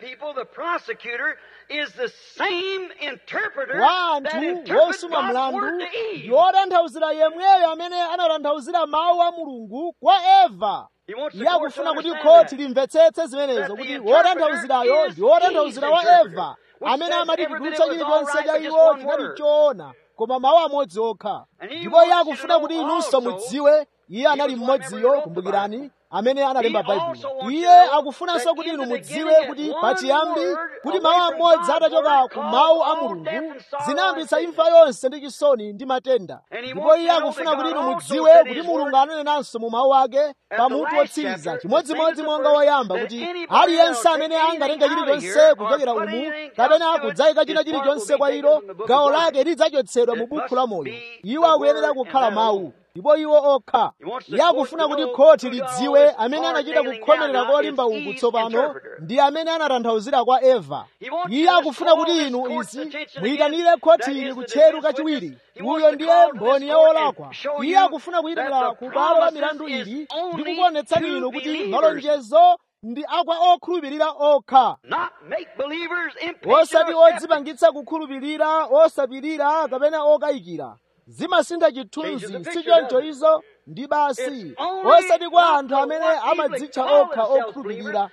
wa anthu wosuma mlandu ndi wotanthauzira yemweyo amene anatanthauzira mawu a mulungu kwa eva iye akufuna kuti khoti limvetsetse zimenezo kuti wotanthauzirayo ndi wotanthauzira wa eva amene amati kudutsa chilichonse cha iwo chinali choona koma mawu amodzi okha ndipo iye akufuna kuti inunso mudziwe iye anali mmodziyo kumbukirani amene analemba baibulo iye akufunanso kuti inu mudziwe kuti pachiyambi kuti mawu amodzi atachoka ku mawu a mulungu zinayambitsa imfa yonse ndi chisoni ndi matenda ndipo iye akufuna kuti inu mudziwe kuti mulungu ananenanso mu mawu ake pamutu wotsiriza chimodzimodzi monga woyamba kuti aliyense amene angatenge chilichonse kuchokera umu kapena kudzayika china chilichonse kwa ilo gawo lake lidzachotsedwa mu bukhu la moyo iwo akuyenera kukhala mawu ndipo iwo okha iye akufuna kuti khoti lidziwe amene anachita kukhomerera kolimba uku tsopano ndi amene anatanthauzira kwa eva iye akufuna kuti inu izi muyitanire khotili kutcheru kachiwiri uyo ndiye mboni ya olakwa iye akufuna kuyitanira ku bwalo la milandu ili ndi kukuonetsani inu kuti malonjezo ndi akwa okhulupirira okha osati odzipangitsa kukhulupirira osapirira kapena okayikira zimasintha chithunzi sichoncho izo ndi basi osati kwa anthu amene amadzitcha okha okhulupirira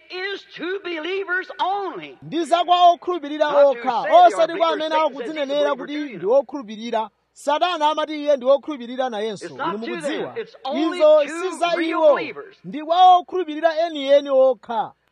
ndi zakwa okhulupirira okha osati kwa amene akudzinenera kuti ndi okhulupirira satana amati iye ndi okhulupirira nayenso inu mukudziwa izo si za iwo ndi kwa okhulupirira enieni okha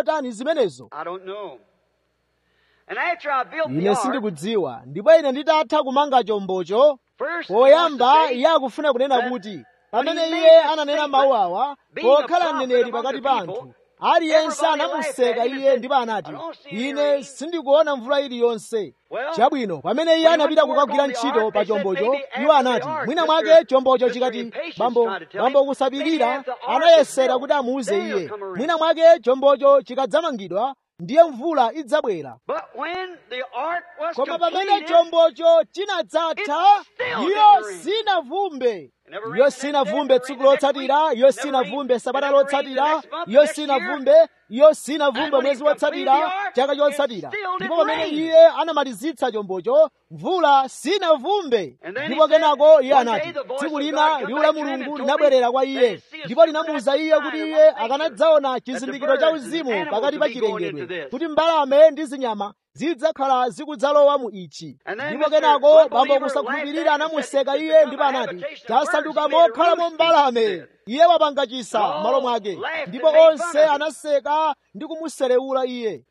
zotani zimenezo I don't know. And after I built the ine ark, sindikudziwa ndipo ine nditatha kumanga chombocho poyamba iye akufuna kunena kuti pamene iye ananena mawu awa pokhala mneneri pakati pa anthu aliyense anamuseka iye ndipo anati ine sindikuona mvula iliyonse chabwino pamene iye anapita kukagwira ntchito pa chombocho iwo anati mwina mwake chombocho chikati bambo bambo kusapirira anayesera kuti amuuze iye mwina mwake chombocho chikadzamangidwa ndiye mvula idzabwera koma pamene chombocho chinadzatha iyo sinavumbe iyo sinavumbe tsiku lotsatira iyo sinavumbe sabata lotsatira iyo sinavumbe iyo sinavumbe mwezi wotsatira chaka chotsatira ndipo pamene iye anamalizitsa chombocho mvula sinavumbe ndipo kenako iye anati tsiku lina liwu la mulungu linabwerera kwa iye ndipo linamuwuza iye kuti iye akanadzaona chizindikiro cha uzimu pakati pa chilengedwe kuti mbalame ndi zinyama zidzakhala zikudzalowa mu ichi ndipo kenako bambo kusakhulupirira anamuseka iye ndipo anati tasanduka mokhalamo mbalame iye wapanga chisa m'malo mwake ndipo onse anaseka ndi kumuserewula iye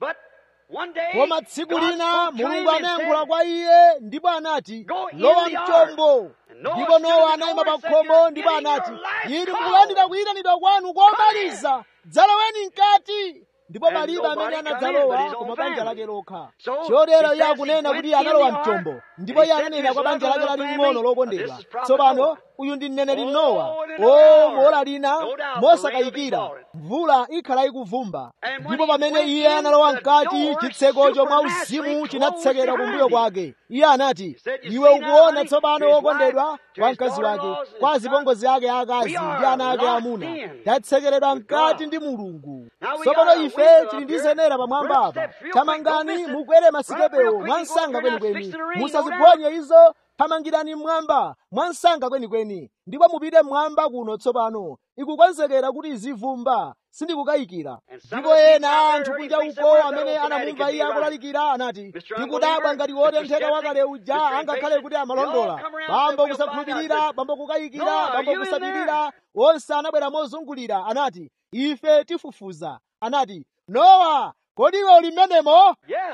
koma tsiku lina mulungu anayankhula kwa iye ndipo anati lowa mchombo ndipo nowa anayima pa khomo ndipo anati inu mukulandira kuyitanidwa kwanu komaliza dzaloweni mkati ndipo palibe amene anadzalowa koma banja lake lokha chotero iye akunena kuti iye analowa mchombo ndipo iye ananena kwa banja lake laling'ono lokondedwa tsopano uyu ndi mneneri nowa o mola lina mosakayikira mvula ikhala ikuvumba ndipo pamene iye analowa mkati chitsekocho mwa uzimu chinatsekera kumbuyo kwake iye anati iwe ukuona tsopano wokondedwa kwa mkazi wake kwa zipongozi ake akazi ndi ana ake amuna tatsekeredwa mkati ndi mulungu tsopano ife tili ndi zenera pamwamba apa thamangani mukwere masikepewo mwansanga kwenikweni musaziphonye izo thamangirani mmwamba mwansanga kwenikweni ndipo mupite mmwamba kuno tsopano ikukonzekera kuti izivumba sindikukayikira ndipo ena anthu kunja uko amene anamumva iye akulalikira anati tikudabwa ngati wotentheka wakale uja angakhale kuti amalondola bambo kusakhulupirira bambo kukayikira bambo kusapirira onse anabwera mozungulira anati ife tifufuza anati nowa kodi iwe uli mmenemo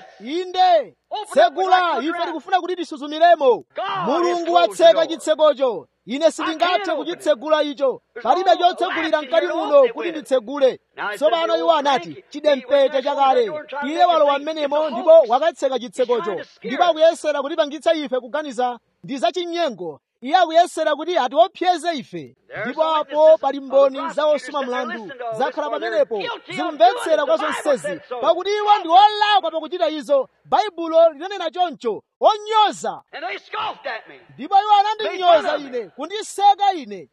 inde tsegula ife tikufuna kuti tisuzumiremo mulungu watseka chitsekocho ine sindingathe kuchitsegula icho palibe chotsegulira mkati muno kuti nditsegule tsopano iwo anati chidempete chakale iye walowa mmenemo ndipo wakatseka chitsekocho ndipo akuyesera kutipangitsa ife kuganiza ndi zachinyengo iye akuyesera kuti atiopseze ife ndipo apo pali mboni za osuma mlandu zakhala pamenepo zikumvetsera kwa zonsezi pakuti iwo ndi olakwa pakuchita izo baibulo linanena choncho onyoza ndipo iwo anandinyoza ine kundiseka ine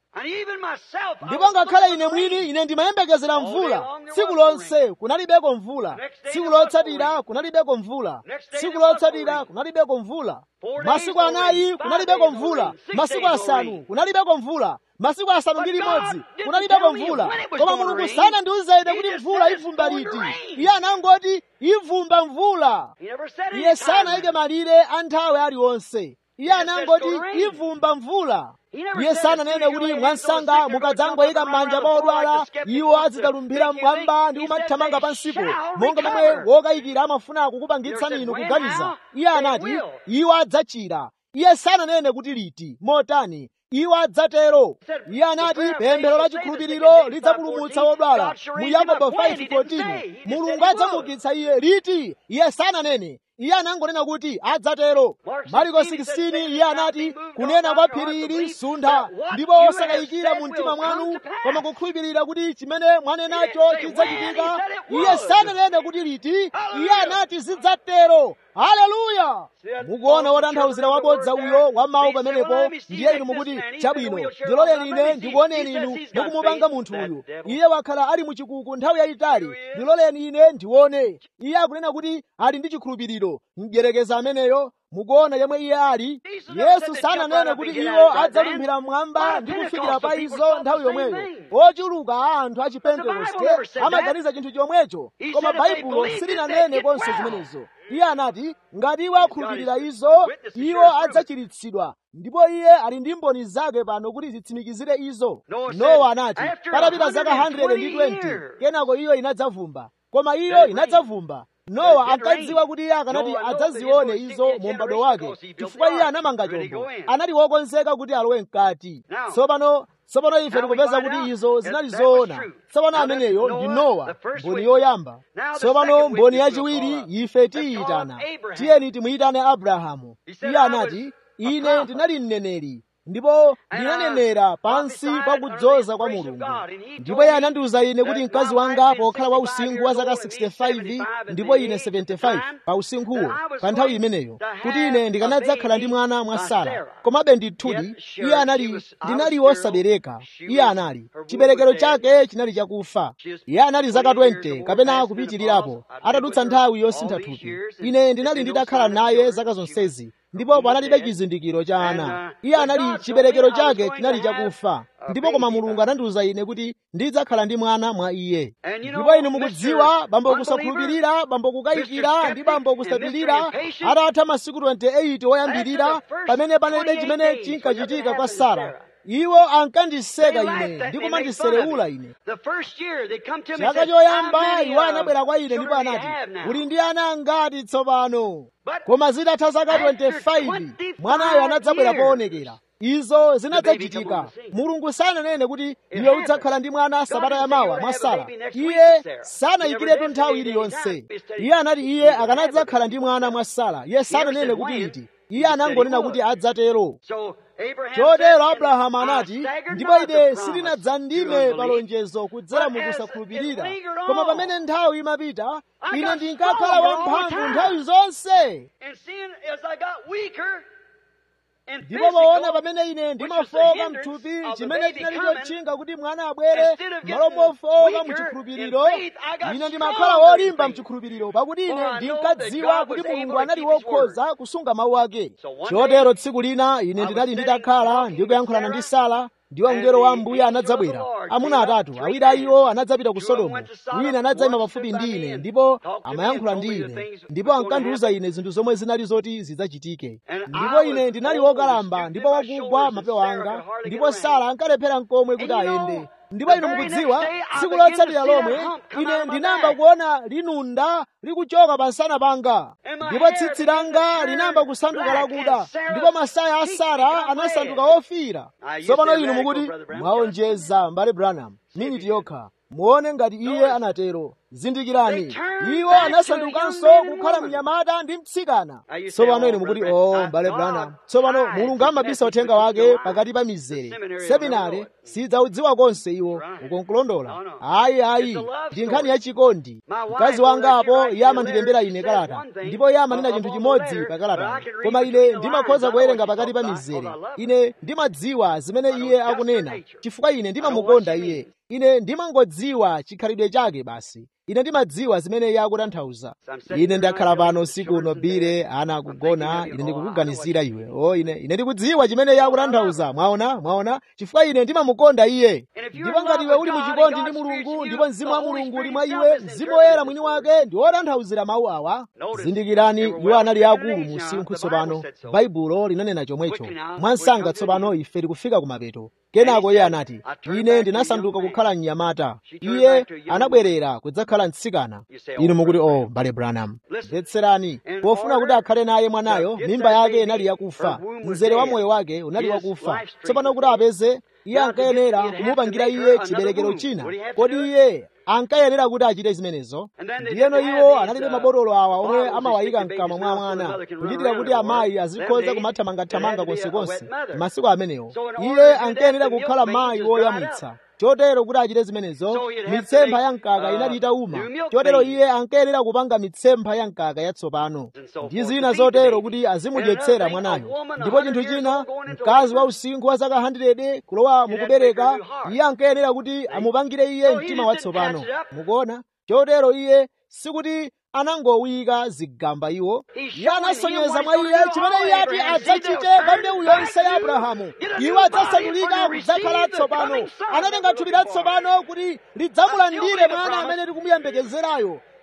ndipo ngakhale ine mwini ine ndimayembekezera mvula tsiku lonse kunalibeko mvula tsiku lotsatira kunalibeko mvula tsiku lotsatira kunalibeko mvula masiku anayi kunalibeko mvula masiku asanu kunalibeko mvula masiku asanu ndi limodzi kunalibeko mvula koma mulungu sanandiuze ine kuti mvula ivumba liti iye anangoti ivumba mvula iye sanayike malire a nthawi aliwonse iye anangoti ivumba mvula iye sananene kuti mwansanga mukadzangoyika m'manja pa odwala iwo azidzalumbira mmwamba ndi kumathamanga pansipo monga momwe wokayikira amafuna kukupangitsani inu kuganiza iye anati iwo adzachira iye sananene kuti liti motani iwo adzatero iye anati pemphero la chikhulupiriro lidzapulumutsa wodwala mu yakobo 5:14 mulungu adzamukitsa iye liti iye sananene iye anangonena kuti adzatero mariko 16 iye anati kunena kwa phiri ili suntha ndipo osakayikira mu mtima mwanu koma kukhulupirira kuti chimene mwanenacho chidzachitika iye sananene kuti liti iye anati zidzatero haleluya mukuona wotanthauzira wabodza uyo wa mawu pamenepo ndiye inu mukuti chabwino ndiloleni ine ndikuoneni inu mukumupanga munthu uyu iye wakhala ali muchikuku nthawi yayitali ndiloleni ine ndione iye akunena kuti ali ndi chikhulupiriro mdyerekeza ameneyo mukuona yemwe iye ali yesu sananene kuti iwo adzalumphira mmwamba ndi kufikira pa izo nthawi yomweyo ochuluka a anthu a chipentekoste amaganiza chinthu chomwecho koma baibulo silinanene konse zimenezo iye anati ngati iwo akhulupirira izo iwo adzachiritsidwa ndipo iye ali ndi mboni zake pano kuti zitsimikizire izo nowa anati patapita zaka 120 kenako iyo inadzavumba koma iyo inadzavumba nowa ankadziwa kuti iye akanati adzazione izo mu m'bado wake chifukwa iye anamanga chombo anali wokonzeka kuti alowe mkati tsopano tsopano ife tikupeza kuti izo zinali zoona tsopano ameneyo ndi nowa mboni yoyamba tsopano mboni yachiwiri ife tiyitana tiyeni timuyitane abrahamu iye anati ine ndinali mneneri ndipo ndinanenera pansi pa kudzoza kwa mulungu ndipo iye anandiwuza ine kuti mkazi wanga pokhala wa usinkhu wa zaka 65 ndipo ine 75 pa usinkhuwo pa nthawi imeneyo kuti ine ndikanadzakhala ndi mwana mwa sara komabe ndithudi iye anali ndinali wosabereka iye anali chiberekero chake chinali chakufa iye anali zaka 20 kapena kupitirirapo atadutsa nthawi yosintha thupi ine ndinali ndidakhala naye zaka zonsezi ndipo panalibe chizindikiro cha ana iye anali chiberekero chake chinali chakufa ndipo koma mulungu anandiwuza ine kuti ndidzakhala ndi mwana mwa iye ndipo inu mukudziwa bambo kusakhulupirira bambo kukayikira ndi bambo kusapirira atatha masiku 28 woyambirira pamene panalibe chimene chinkachitika kwa sara iwo ankandiseka ine ndi kumandiserewula ine chaka choyamba iwo anabwera kwa ine ndipo anati uli ndi ana angati tsopano koma zitatha zaka 25 mwanayo anadzabwera poonekera izo zinadzachitika mulungu sananene kuti iwe udzakhala ndi mwana sabata yamawa mwa sara iye sanayikiretu nthawi iliyonse iye anati iye akanadzakhala ndi mwana mwa sara iye sananene kuti iti iye anangonena kuti adzatero chotero abrahamu anati ndipo ine sindinadzandime palonjezo kudzera mu kusakhulupirira koma pamene nthawi imapita ine ndinkakhala wamphamvu nthawi zonse ndipo poona pamene ine ndimafoka mthupi chimene chinali chotchinga kuti mwana abwere malo mofoka muchikhulupiriro ine ndimakhala wolimba mchikhulupiriro pakuti ine ndinkadziwa kuti mulungu anali wokhoza kusunga mawu ake chotero tsiku lina ine ndinali nditakhala ndikuyankhulana ndi sara ndiwo mngelo wa mbuye anadzabwera amuna atatu awiri a iwo anadzapita ku sodomu wina anadzayima pafupi ndi ine ndipo amayankhula ndi ine ndipo ankandiwuza ine zinthu zomwe zinali zoti zidzachitike ndipo ine ndinali wokalamba ndipo wakugwa mapewa anga ndipo sara ankalephera mkomwe kuti ayende ndipo inu mukudziwa tsiku lotsatira lomwe ine ndinayamba kuona linunda likuchoka pansana panga ndipo tsitsi langa linayamba kusanduka lakuda ndipo masaya a sara anasanduka ofiira tsopano inu mukuti mwaonjeza mbale branham miniti yokha muone ngati iye anatero zindikirani iwo anasandukanso kukhala mnyamata ndi mtsikana tsopano inu mukuti o oh, mbale branham tsopano mulungu amabisa uthenga wake pakati pa mizere seminare sidzaudziwa konse iwo ukonkulondola ayi ayi ndi nkhani yachikondi mkazi wanga apo iye amandilembera ine kalata ndipo iye amanena chinthu chimodzi pa kalata koma ine ndimakhoza kuwerenga pakati pa mizere ine ndimadziwa zimene iye akunena chifukwa ine ndimamukonda iye ine ndimangodziwa chikhalidwe chake basi ine ndimadziwa zimene iye akutanthauza ine ndakhala pano usiku uno bire ana akugona ine ndikukuganizira iwe o ine ine ndikudziwa chimene iye akutanthauza mwaona mwaona chifukwa ine ndimamukonda iye ndipo ngati iwe uli muchikondi ndi mulungu ndipo mzimu wa mulungu uli mwa iwe mzimu woyera mwini wake ndi wotanthauzira mawu awa zindikirani iwo anali akulu mu usinkhu tsopano baibulo linanena chomwecho mwansanga tsopano ife tikufika kumapeto kenako iye anati ine ndinasanduka kukhala mnyamata iye anabwerera kudzakhala mtsikana inu mukuti o oh, mbale branham mvetserani pofuna kuti akhale naye mwanayo mimba yake inali yakufa mzere wa moyo wake unali wakufa tsopano kuti apeze iye ankayenera kumupangira iye chiberekero china kodi iye ankayenera kuti achite zimenezo ndiyeno iwo analibe mabotolo awa omwe amawayika mkamwa mwa mwana kuchitira kuti amayi azikhoza kumathamangathamanga konsekonse masiku amenewo iye ankayenera kukhala mayi woyamwitsa chotero kuti achite zimenezo mitsempha ya mkaka inali itauma chotero iye ankayenera kupanga mitsempha ya mkaka yatsopano ndi zina zotero kuti azimudyetsera mwanayo ndipo chinthu china mkazi wa usinkhu wa zaka 100 kulowa mukubereka iye ankayenera kuti amupangire iye mtima watsopano mukuona chotero iye sikuti anangowika zigamba iwo iye anasonyeza mwa iye chimene iye ati adzachite pa mbewu yonse ya abrahamu iwo adzasandulika kudzakhala tsopano anatenga thupi latsopano kuti lidzamulandire mwana amene tikumuyembekezerayo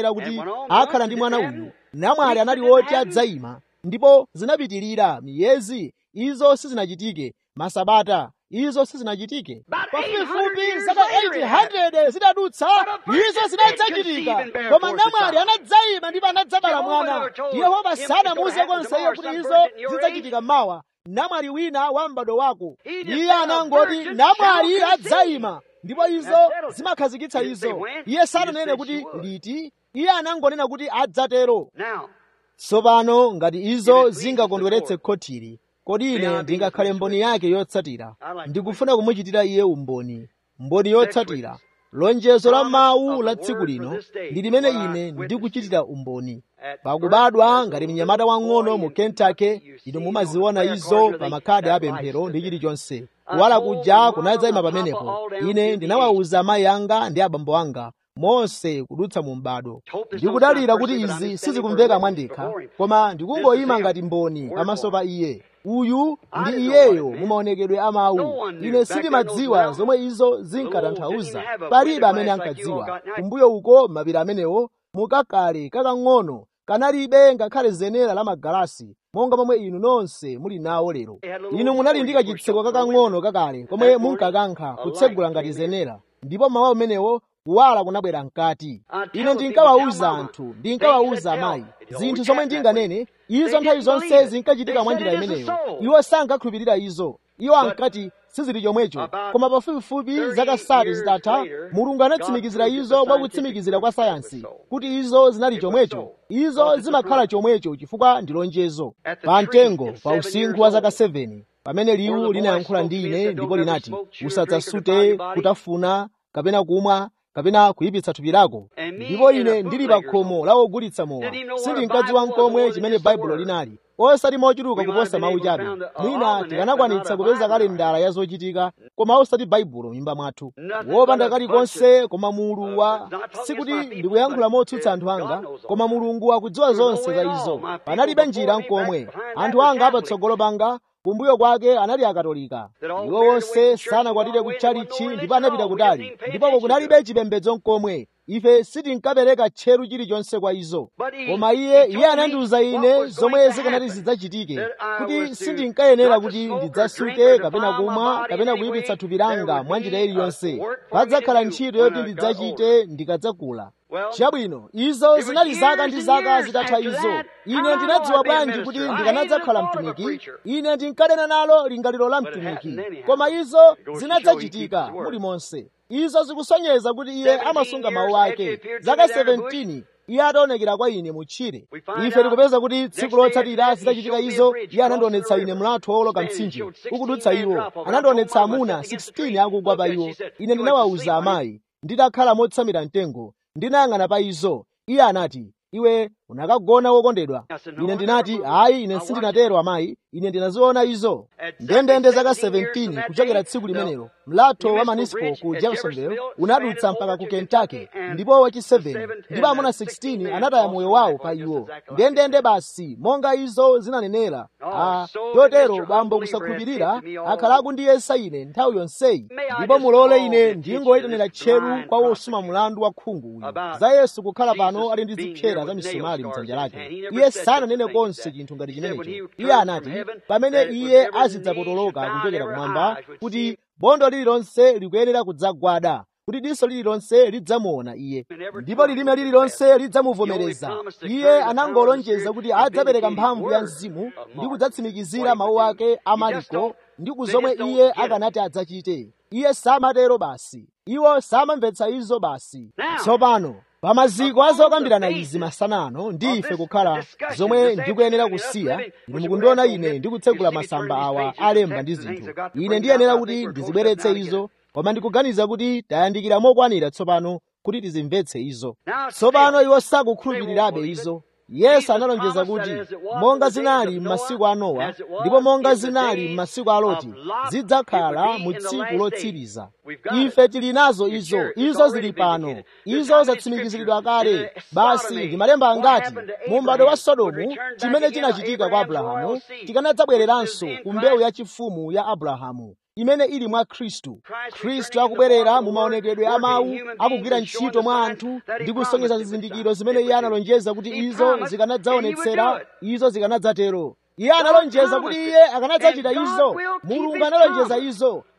analephera kuti akhala ndi mwana uyu namwali anali woti adzayima ndipo zinapitirira miyezi izo sizinachitike masabata izo sizinachitike pafupifupi zaka 800 zidadutsa izo zinadzachitika koma namwali anadzayima ndipo anadzabala mwana yehova sanamuuze konse iye kuti izo zidzachitika mawa namwali wina wa m'bado wako iye anangoti namwali adzayima ndipo izo zimakhazikitsa izo iye sananene kuti liti iye anangonena kuti adzatero tsopano ngati izo zingakondweretse khotiri kodi ine ndingakhale mboni yake yotsatira ndikufuna kumuchitira iye umboni mboni yotsatira lonjezo la mawu la tsiku lino ndi limene ine ndikuchitira umboni pakubadwa ngati mnyamata wang'ono mu kentucky inu mumaziona izo pa makhadi apemphero ndi chilichonse kuwala kuja kunadzayima pamenepo ine ndinawawuza amayi anga ndi abambo anga monse kudutsa mu m'bado ndikudalira kuti izi sizikumveka mwandekha koma ndikungoyima ngati mboni pamaso pa iye uyu ndi iyeyo mumaonekedwe a mawu ine sindimadziwa zomwe izo zinkatanthauza palibe amene ankadziwa kumbuyo uko mapiri amenewo mukakale kakang'ono kanalibe ngakhale zenera la magalasi monga momwe inu nonse muli nawo lero inu munali ndi kachitseko kakang'ono kakale komwe munkakankha kutsegula ngati zenera ndipo mawu amenewo kuwala kunabwera mkati ine ndinkawawuza anthu ndinkawawuza amayi zinthu zomwe ndinganene izo nthawi zonse zinkachitika mwa njira imeneyo iwo sankakhulupirira izo iwo ankati sizili chomwecho koma pafupifupi zaka sati zitatha mulungu anatsimikizira izo mwa kutsimikizira kwa sayansi kuti izo zinali chomwecho izo zimakhala chomwecho chifukwa ndi lonjezo pa mtengo pa usinkhu wa zaka 7 pamene liwu linayankhula ndi ine ndipo linati usadzasute kutafuna kapena kumwa kapena kuyipitsa thupi lako ndipo ine ndili pa khomo la ogulitsa mowa sindinkadziwa nkomwe chimene baibulo linali osati mochuluka kuposa mawu chabe mwina tikanakwanitsa kupeza kalendala ya zochitika koma osati baibulo m'nyumba mwathu wopanda kalikonse koma mulu wa sikuti ndikuyankhula motsutsa anthu anga koma mulungu akudziwa zonse za izo panalibe njira nkomwe anthu anga apatsogolo panga kumbuyo kwake anali akatolika iwo wonse sanakwatire kutchalichi ndipo anapita kutali ndipo kunalibe chipembedzo nkomwe ife sitinkapereka tcheru chilichonse kwa izo koma iye iye anandiwuza ine zomwe zikanati zidzachitike kuti sindinkayenera kuti ndidzasuke kapena kumwa kapena kuyipitsa thupi langa mwa njira iliyonse padzakhala ntchito yoti ndidzachite ndikadzakula chabwino izo zinali zaka ndi zaka zitatha izo ine ndinadziwa bwanji kuti ndikanadzakhala mtumiki ine ndinkanena nalo lingaliro la mtumiki koma izo zinadzachitika mulimonse izo zikusonyeza kuti iye amasunga mawu ake zaka 17 iye ataonekera kwa ine mutchire ife tikupeza kuti tsiku lotsatira zitachitika izo iye anandionetsa ine mlatho wowoloka mtsinje ukudutsa iwo anandionetsa amuna 16 akugwa pa iwo ine ndinawawuza amayi nditakhala motsamira mtengo ndinayang'ana pa izo iye anati iwe unakagona wokondedwa ine ndinati ayi ine sindinatero amayi ine ndinaziona izo ndendende zaka 17 kuchokera tsiku limenelo mlatho wa manispo ku jeffersonville unadutsa mpaka ku kentucky ndipo wachi 7 ndipo amuna 16 anataya moyo wawo pa iwo ndendende basi monga izo zinanenera a chotero bambo kusakhulupirira akhala akundiyesa ine nthawi yonseyi ndipo mulole ine ndingoyitanira tcheru kwa wosuma mlandu wa khungu uyu za yesu kukhala pano ali ndi zipsera za misumali mdzanja lake iye sananene konse chinthu ngati chimenecho iye anati pamene iye azidzapotoloka kuchokera kumwamba kuti bondo lililonse likuyenera kudzagwada kuti diso lililonse lidzamuona iye ndipo lilime lililonse lidzamuvomereza iye anangolonjeza kuti adzapereka mphamvu ya mzimu ndi kudzatsimikizira mawu ake a mariko ndi kuzomwe iye akanati adzachite iye samatero basi iwo samamvetsa izo basi tsopano pamaziko azokambirana izi masana ano ndi ife kukhala zomwe ndikuyenera kusiya inu mukundiona ine ndikutsegula masamba awa alemba ndi zinthu ine ndiyenera kuti ndizibweretse izo koma ndikuganiza kuti tayandikira mokwanira tsopano kuti tizimvetse izo tsopano iwo sakukhulupirirabe izo yesu analonjeza kuti monga zinali m'masiku a nowa ndipo monga zinali m'masiku a loti zidzakhala mu tsiku lotsiriza ife tili nazo izo izo zili pano izo zatsimikiziridwa kale basi ndi malemba angati mu m'bado wa sodomu chimene chinachitika kwa abrahamu tikanadzabwereranso ku mbewu yachifumu ya abrahamu imene ili mwa khristu khristu akubwerera mu maonekedwe a mawu akugwira ntchito mwa anthu ndi kusonyeza zizindikiro zimene iye analonjeza kuti izo zikanadzaonetsera izo zikanadzatero iye analonjeza kuti iye akanadzachita izo mulungu analonjeza izo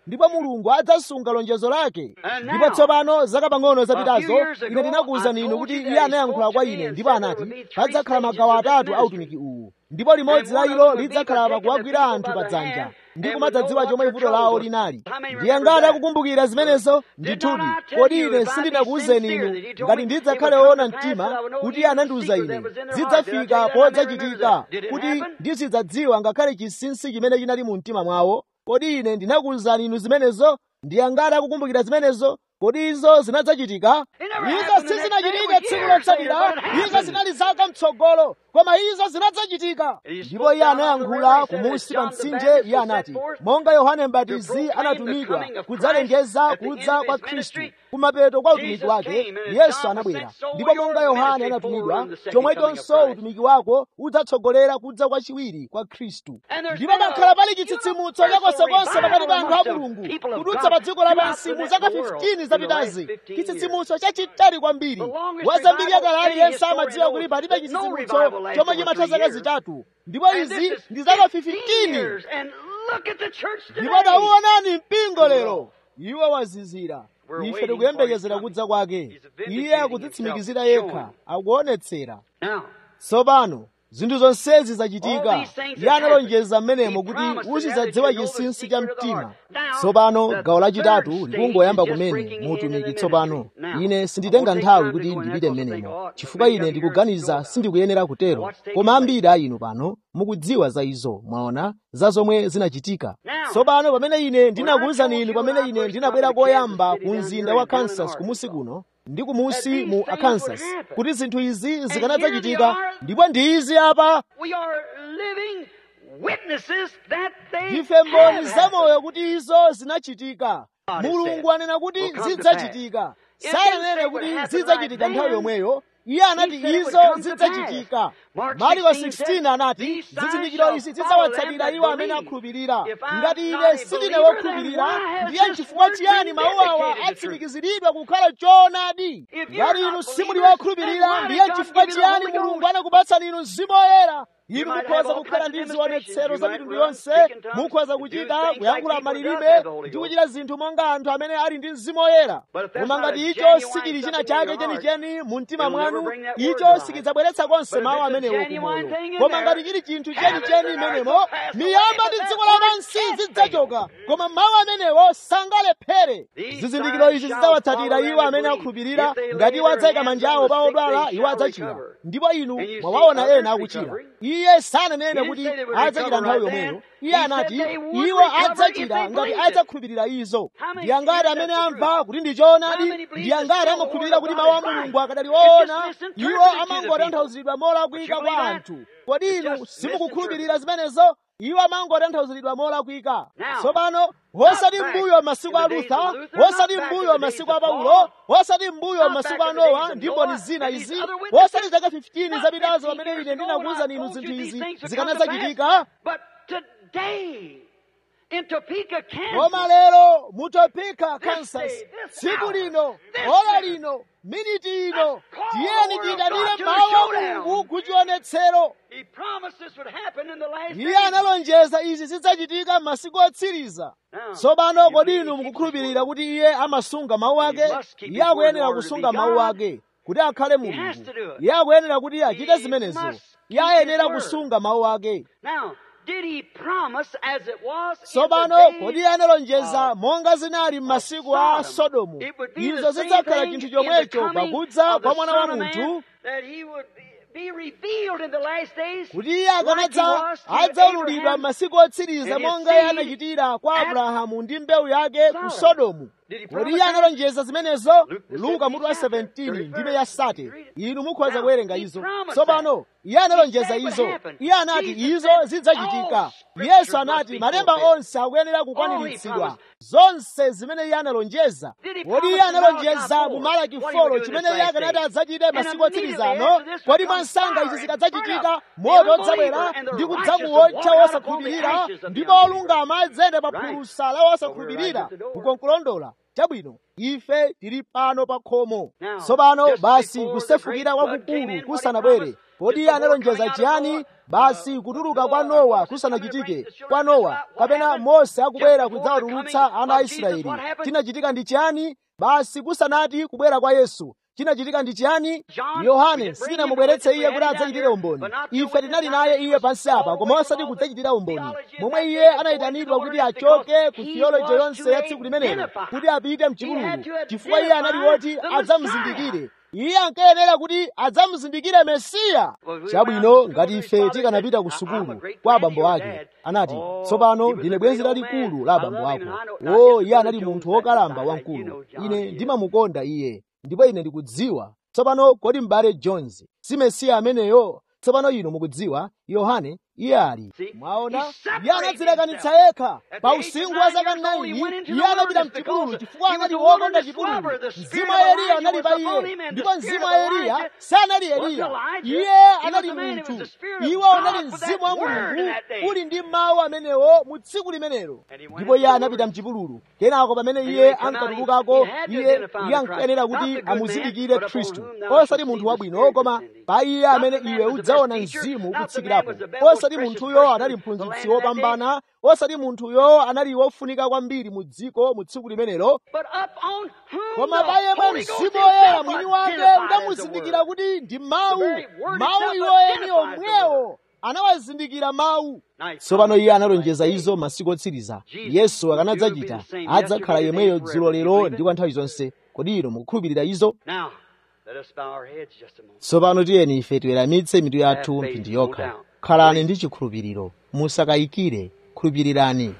ndipo mulungu adzasunga lonjezo lake ndipo tsopano zaka pang'ono zapitazo ine ndinakuwuzani inu kuti iye anayankhula kwa ine ndipo anati padzakhala magawo atatu a utumiki uwu ndipo limodzi la ilo lidzakhala pakuwagwira anthu pa dzanja ndi kumadzadziwa chomwe vuto lawo linali ndiye ngati akukumbukira zimenezo ndithudi kodi ine sindinakuwuzeni inu ngati ndidzakhale woona mtima kuti iye anandiwuza ine zidzafika podzachitika kuti ndizidzadziwa ngakhale chinsinsi chimene chinali mu mtima mwawo kodi ine ndinakuwuzani inu zimenezo ndiye ngati akukumbukira zimenezo kodi izo zinadzachitika izo sizinachitike tsiku lotsatira izo zinali zaka mtsogolo koma izo zinadzachitika ndipo iye anayankhula kumunsi pa mtsinje iye anati monga yohane mbatizi anatumidwa kudzalengeza kudza kwa khristu kumapeto kwa utumiki wake yesu anabwera ndipo monga yohane anatumidwa chomwechonso utumiki wako udzatsogolera kudza kwachiwiri kwa khristu ndipo pakhala pali chitsitsimutso chakonsekonse pakati pa anthu a mulungu kudutsa pa dziko lapansi mu zaka 15 zapitazi chitsitsimutso chachitali kwambiri wazambiri yakale aliyense amadziwa kuti palibe chitsitsimutso chomwe chimatha zaka zitatu ndipo izi ndi zaka 15 ndipo tauonani mpingo lero iwo wazizira ife tikuyembekezera kudza kwake iye akudzitsimikizira yekha akuonetsera tsopano zinthu zonsezi zachitika iye analonjeza mmenemo kuti uzidzadziwa chinsinsi cha mtima tsopano gawo lachitatu likungoyamba kumene muutumiki tsopano ine sinditenga nthawi kuti ndipite mmenemo chifukwa ine ndikuganiza sindikuyenera kutero koma ambiri a inu pano mukudziwa za izo mwaona za zomwe zinachitika tsopano pamene ine ndinakuwuzani inu pamene ine ndinabwera koyamba ku mzinda wa kansas kumusi kuno ndi kumusi mu arkansas kuti zinthu izi zikanadzachitika ndipo ndi izi apa ndife mboni zamoyo kuti izo zinachitika mulungu anena kuti zidzachitika sananene kuti zidzachitika nthawi yomweyo iye anati izo zidzachitika mariko 16 anati zizindikiro izi zidzawatsatira iwo amene akhulupirira ngati ine sindine wokhulupirira ndiye chifukwa chiyani mawu awa atsimikiziridwa kukhala choonadi ngati inu simuli wokhulupirira ndiye chifukwa chiyani mulungu anakupatsani inu mzimu woyera inu mukhoza kukhala ndi zionetsero za mitundu yonse mukhoza kuchita kuyankhula malilime ndi kuchita zinthu monga anthu amene ali ndi mzimu woyera koma ngati icho sichili china chake chenicheni mu mtima mwanu icho sichidzabweretsa konse mawu amenewo kumoyo koma ngati chili chinthu chenicheni imenemo miyamba ndi dziko lapansi zidzachoka koma mawu amenewo sangalephere zizindikiro izi zidzawatsatira iwo amene akhulupirira ngati iwo adzayika manja awo pa odwala iwo adzachira ndipo inu mwawaona ena akuchira iye sananene kuti adzachira nthawi yomweyo iye anati iwo adzachira ngati adzakhulupirira izo ndi angati amene amva kuti ndi choonadi ndi angati amakhulupirira kuti mawu a mulungu akadali woona iwo amangotanthauzidwa molakwika kwa anthu kodi inu simukukhulupirira zimenezo iwo amangotanthauzidwa molakwika tsopano osati mbuyo masiku a lutha osati mbuyo masiku a paulo osati mbuyo masiku a nowa ndi mboni zina izi osati zaka 15 zapitazo pamene ine ndinakuwuzani inu zinthu izi zikanadzachitika koma lero mu topeka kansas tsiku lino ora lino miniti ino tiyeni tiyitanire mawu a mulungu kuchionetsero iye analonjeza izi zidzachitika m'masiku otsiriza tsopano kodi inu mukukhulupirira kuti iye amasunga mawu ake iye akuyenera kusunga mawu ake kuti akhale mulungu iye akuyenera kuti achite zimenezo iye ayenera kusunga mawu ake tsopano kodi iye analonjeza monga zinali m'masiku a sodomu izo zidzakhala chinthu chomwecho pakudza kwa mwana wa munthu kuti iye akanadza adzaululidwa m'masiku otsiriza monga iye anachitira kwa abrahamu ndi mbewu yake ku sodomu kodi iye analonjeza zimenezo luka mutu wa 17 ndime ya sate inu mukhoza kuwerenga izo tsopano iye analonjeza izo iye anati izo zidzachitika yesu anati malemba onse akuyenera kukwaniritsidwa zonse zimene iye analonjeza kodi iye analonjeza mu malaki 4 chimene iye akanati adzachite masiku otsirizano kodi mwansanga izi zikadzachitika moto udzabwera ndi kudzamuwotcha wosakhulupirira ndipo olungama adzayenda pa phulusa la wosakhulupirira kukonkulondola chabwino ife tili pano pa khomo Now, tsopano just basi before the kusefukira great flood came kwakukulu in, kusanabwere what he kodi promised, analonjeza just before chiyani coming out of basi Noah, kutuluka uh, kwa Noah, nowa Moses kusanachitike coming to bring the kwa children of nowa Israel, what kapena happened? mose akubwera Just before the kudzawatulutsa coming ana a of Jesus, israeli what happened? chinachitika ndi chiyani basi kusanati kubwera kwa yesu chinachitika ndi chiyani John, we yohane did bring him sitinamubweretse with us, iye we kuti had him adzachitire down umboni here, but not till ife with tinali his naye time, iye he was pansi all apa the koma way osati from all kudzachitira the umboni theology of momwe that iye day, the anayitanidwa voice kuti of the achoke Lord, ku he theology was yonse to ya tsiku limenelo identify. kuti apite He mchipululu had to chifukwa iye anali identify woti the adzamuzindikire iye ankayenera kuti adzamuzindikire mesiya Well, we chabwino went out to ngati school, ife his father tikanapita ku said, "I- I'm a sukulu great kwa friend of abambo your ake dad." anati Oh, tsopano he was ndine a bwenzi great old lalikulu man. la I abambo love him, ako and I know- now, o here's iye anali Brother munthu Jones wokalamba back beside. You wamkulu know John ine is. ndimamukonda iye ndipo ine ndikudziwa tsopano kodi m'bale jones si mesiya ameneyo tsopano inu mukudziwa yohane iye ali See, mwaona he separated iye anadzilekanitsa yekha At pa the age usinkhu of wa nine zaka years old, he 9 went into iye the anapita wilderness mchipululu because chifukwa he was anali a wokonda wilderness chipululu lover. The spirit mzimu of wa eliya Elijah anali was pa upon iye him, and the ndipo spirit mzimu of wa eliya Elijah sanali wasn't eliya Elijah. iye He anali was a man, it was munthu the spirit of iwo God unali with mzimu that wa word in mulungu that day. uli ndi mawu amenewo mu tsiku limenelo And he went ndipo iye into the anapita wilderness. mchipululu kenako pamene And iye when he come out, he- ankatulukako he had to iye identify iye the ankayenera Christ. Not kuti the good man, amuzindikire but upon khristu whom thou shalt osati see munthu the wabwino Spirit koma descending. pa iye Not amene the man iwe was the best udzaona teacher, mzimu not the man ukutsikirapo was the best, most osati precious munthuyo person anali in the land mphunzitsi in that day. wopambana osati munthuyo anali wofunika kwambiri mu dziko mu tsiku limenelo But upon whom koma the pa yemwe Holy Ghost mzimu woyera himself mwini wake identified as the unamuzindikira Word. kuti ndi mawu The very word mawu itself iwoyeni identifies the omwewo anawazindikira mawu Now, he tsopano promised iye us analonjeza right izo there. masiku otsiriza Jesus yesu will akanadzachita be the same adzakhala yesterday, yemweyo today, dzulo forever. Do you lero believe ndi it? kwa nthawi zonse kodi ino mukukhulupirira izo Now, let us bow our heads just a moment. tsopano tiyeni ife tiweramitse mitu yathu Have faith, mphindi no yokha doubt. khalani ndi chikhulupiriro musakayikire khulupirirani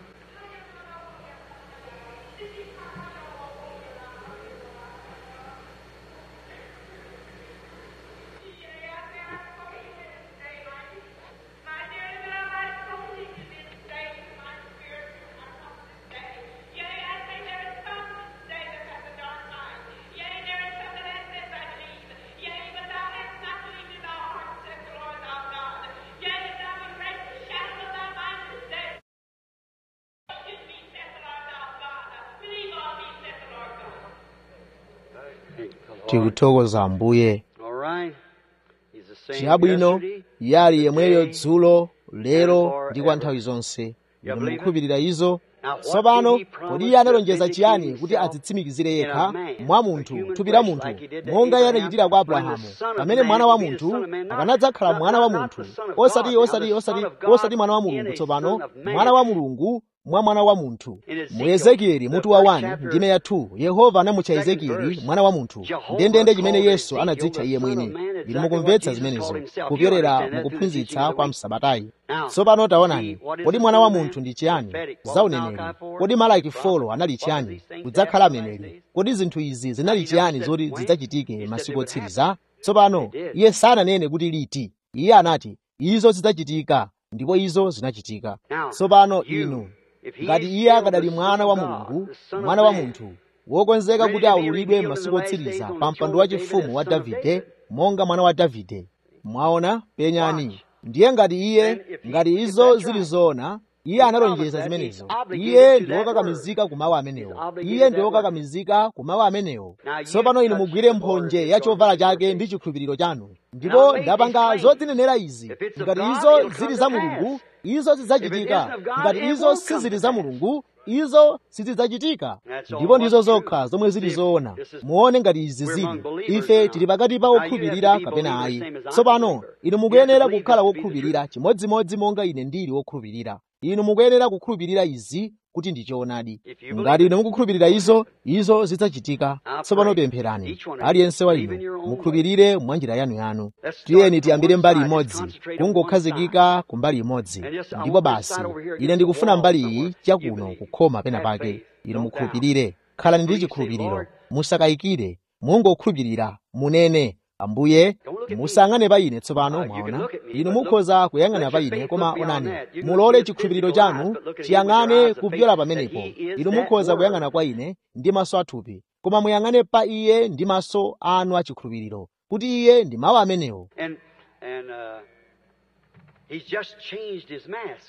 tikuthokoza ambuye All right. He's the same chabwino yesterday, iye ali yemweyo today, dzulo lero and ndi kwa forever. nthawi zonse You inu believe it? mukukhulupirira izo Now, what tsopano did he promise kodi iye to analonjeza vindicate chiyani kuti himself adzitsimikizire in yekha a man, mwa a munthu human thupi la flesh, munthu like he did to monga iye Abraham, anachitira kwa when the abrahamu Son of pamene Man mwana wa would be the munthu Son of Man, not- akanadzakhala not- mwana wa not munthu the Son of osati God, now osati the osati Son of God osati mwana wa in mulungu a tsopano Son of Man. mwana wa mulungu mwa mwana wa munthu In Ezekiel, mu ezekieli the mutu wa first 1 chapter, ndime ya 2 yehova anamutcha second ezekieli verse, mwana wa munthu Jehovah ndendende chimene called yesu Ezekiel anadzitcha the iye Son of mwini Man, exactly inu what mukumvetsa Jesus zimenezo called himself. You kupyolera understand that through the teaching mukuphunzitsa of the kwa week. msabatayi Now, tsopano taonani see, what is kodi the mwana Son wa of Man? munthu ndi chiyani Prophetic. What za was uneneri Malachi for? kodi malaki Prophet. folo anali What was chiyani these things kudzakhala happened in the last mneneri days? kodi zinthu izi Now, zinali he chiyani never zoti said when. zidzachitike He said masiku they would otsiriza tsopano They did. iye sananene kuti liti iye anati izo zidzachitika ndipo izo zinachitika Now, tsopano you, inu if he ngati is iye still akadali the mwana Son wa of God, mulungu the Son of mwana wa Man, munthu wokonzeka ready kuti to be aululidwe revealed in masiku the last days otsiriza on the pa mpando throne wa of David chifumu as wa son of davide David. monga mwana wa davide mwaona penyani ndiye ngati iye Then if he- ngati if izo that's zili right, zoona iye he analonjeza promised that, zimenezo he's obligated iye to ndi that wokakamizika ku mawu He's amenewo obligated iye to ndi that word. wokakamizika ku mawu amenewo Now you tsopano inu touch mugwire the border mphonje of ya his chovala garment chake with ndi your faith. chikhulupiriro chanu Now ndipo make these ndapanga claims. zodzinenera izi If it's of ngati God, izo it'll come zili to za pass. mulungu izo If it zidzachitika isn't of God, ngati it izo won't come sizili to za pass. mulungu izo sizidzachitika That's all ndipo ndizo what's true. zokha zomwe zili See, zoona this is- muone ngati izi we're zili among believers ife now. tili pakati pa Now you have to okhulupirira be kapena believers ayi same as I'm a tsopano believer. inu You have to mukuyenera believe kukhala this to be the wokhulupirira truth. chimodzimodzi monga ine ndili wokhulupirira inu mukuyenera kukhulupirira izi kuti ndi choonadi If you ngati believe inu it, mukukhulupirira izo izo zidzachitika I tsopano pray pempherani each one of you aliyense wa believe in inu your own way. mukhulupirire mwa njira yanuyanu Let's start tiyeni from tiyambire one mbali side. Just imodzi concentrate on one side. kungokhazikika ku mbali imodzi And just, I ndipo want this basi side over here ine against the ndikufuna wall mbali somewhere. iyi You chakuno believe. kukhoma pena Have pake faith. inu Don't doubt. mukhulupirire khalani ndi Will you say, chikhulupiriro Lord, musakayikire mungokhulupirira munene ambuye Don't look at me. musayang'ane pa ine tsopano Uh, you can mwaona look at me, inu but look- mukhoza kuyang'ana let pa your ine faith koma look beyond onani that. You can mulole look at his chikhulupiriro physical chanu eyes, but look at him with your chiyang'ane eyes of kupyola faith pamenepo that he is inu that mukhoza word. kuyang'ana kwa ine ndi maso athupi koma muyang'ane pa iye ndi maso anu achikhulupiriro kuti iye ndi mawu amenewo And and uh, he's just changed his mask.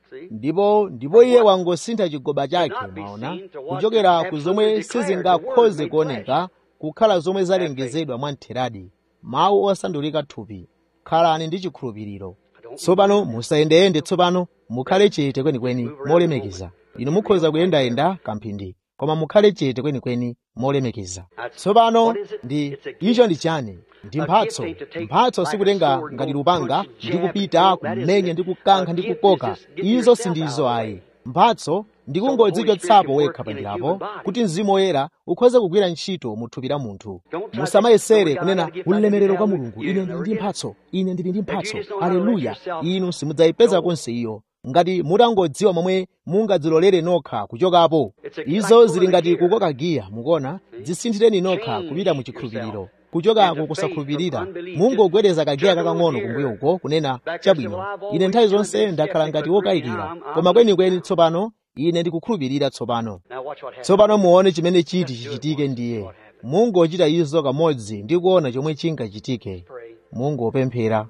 ndipo ndipo iye wangosintha chigoba chake mwaona kuchokera ku zomwe sizingakhoze kuoneka kukhala zomwe zalengezedwa mwamtheradi mawu osandulika thupi khalani ndi chikhulupiriro tsopano musayendeyende tsopano mukhale chete kwenikweni molemekeza inu mukhoza kuyendayenda kamphindi koma mukhale chete kwenikweni molemekeza tsopano ndi icho ndi chani ndi mphatso mphatso sikutenga ngati lupanga ndi kupita kumenya ndi kukankha ndi kukoka izo sindizo ayi mphatso ndikungodzichotsapo wekha pandirapo kuti mzimu woyera ukhoze kugwira ntchito mu thupi la munthu musamayesere kunena ulemerero kwa mulungu ine ndili ndi mphatso ine ndili ndi mphatso aleluya inu simudzayipeza konse iyo ngati mutangodziwa momwe mungadzilolere nokha kuchokapo izo zili ngati kukoka giya mukuona dzisinthireni nokha kupita mu chikhulupiriro kuchokako kusakhulupirira mungogwedeza kagiya kakang'ono kumbuyo uko kunena chabwino ine nthawi zonse ndakhala ngati wokayikira koma kwenikweni tsopano ine ndikukhulupirira tsopano tsopano muone chimene chiti chichitike ndiye mungochita izo kamodzi ndi kuona chomwe chingachitike mungopemphera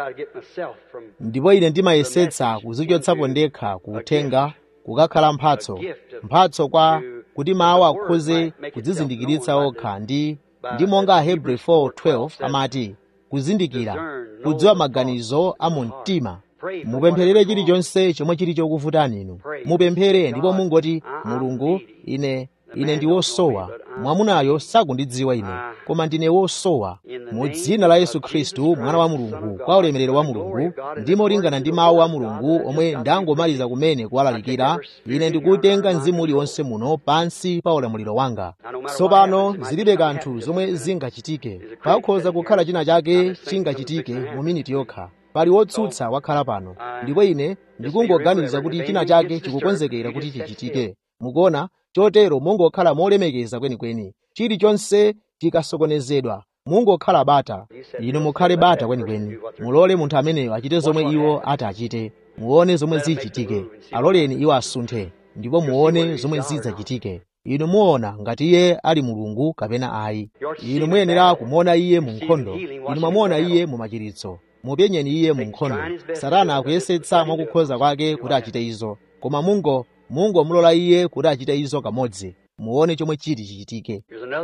ndipo ine ndimayesetsa kuzichotsapo ndekha kuuthenga kukakhala mphatso mphatso kwa kuti mawu akhoze kudzizindikiritsa okha ndi ndi monga ahebrew 4:12 amati kuzindikira kudziwa maganizo a mu mtima mupempherere chilichonse chomwe chili chokuvutani inu mupemphere ndipo mungoti mulungu ine ine ndi wosowa mwamunayo sakundidziwa ine koma ndine wosowa mu dzina la yesu khristu mwana wa mulungu kwa ulemerero wa mulungu ndimo lingana ndi mawu a mulungu omwe ndangomaliza kumene kuwalalikira ine ndikutenga mzimu uliwonse muno pansi pa ulamuliro wanga tsopano zilibe kanthu zomwe zingachitike pakhoza kukhala china chake chingachitike mu miniti yokha pali wotsutsa wakhala pano ndipo ine ndikungoganiza kuti china chake chikukonzekera kuti chichitike mukuona chotero mungokhala molemekeza kwenikweni chilichonse chikasokonezedwa mungokhala bata inu mukhale bata kwenikweni mulole munthu ameneyo achite zomwe iwo ati achite muone zomwe zichitike aloleni iwo asunthe ndipo muone zomwe zidzachitike inu muona ngati iye ali mulungu kapena ayi inu muyenera kumuona iye mu nkhondo inu mwamuona iye mu machiritso mupenyeni iye mu nkhondo satana akuyesetsa mwakukhoza kwake kuti achite izo koma mungo mungomulola iye kuti achite izo kamodzi muone chomwe chiti chichitike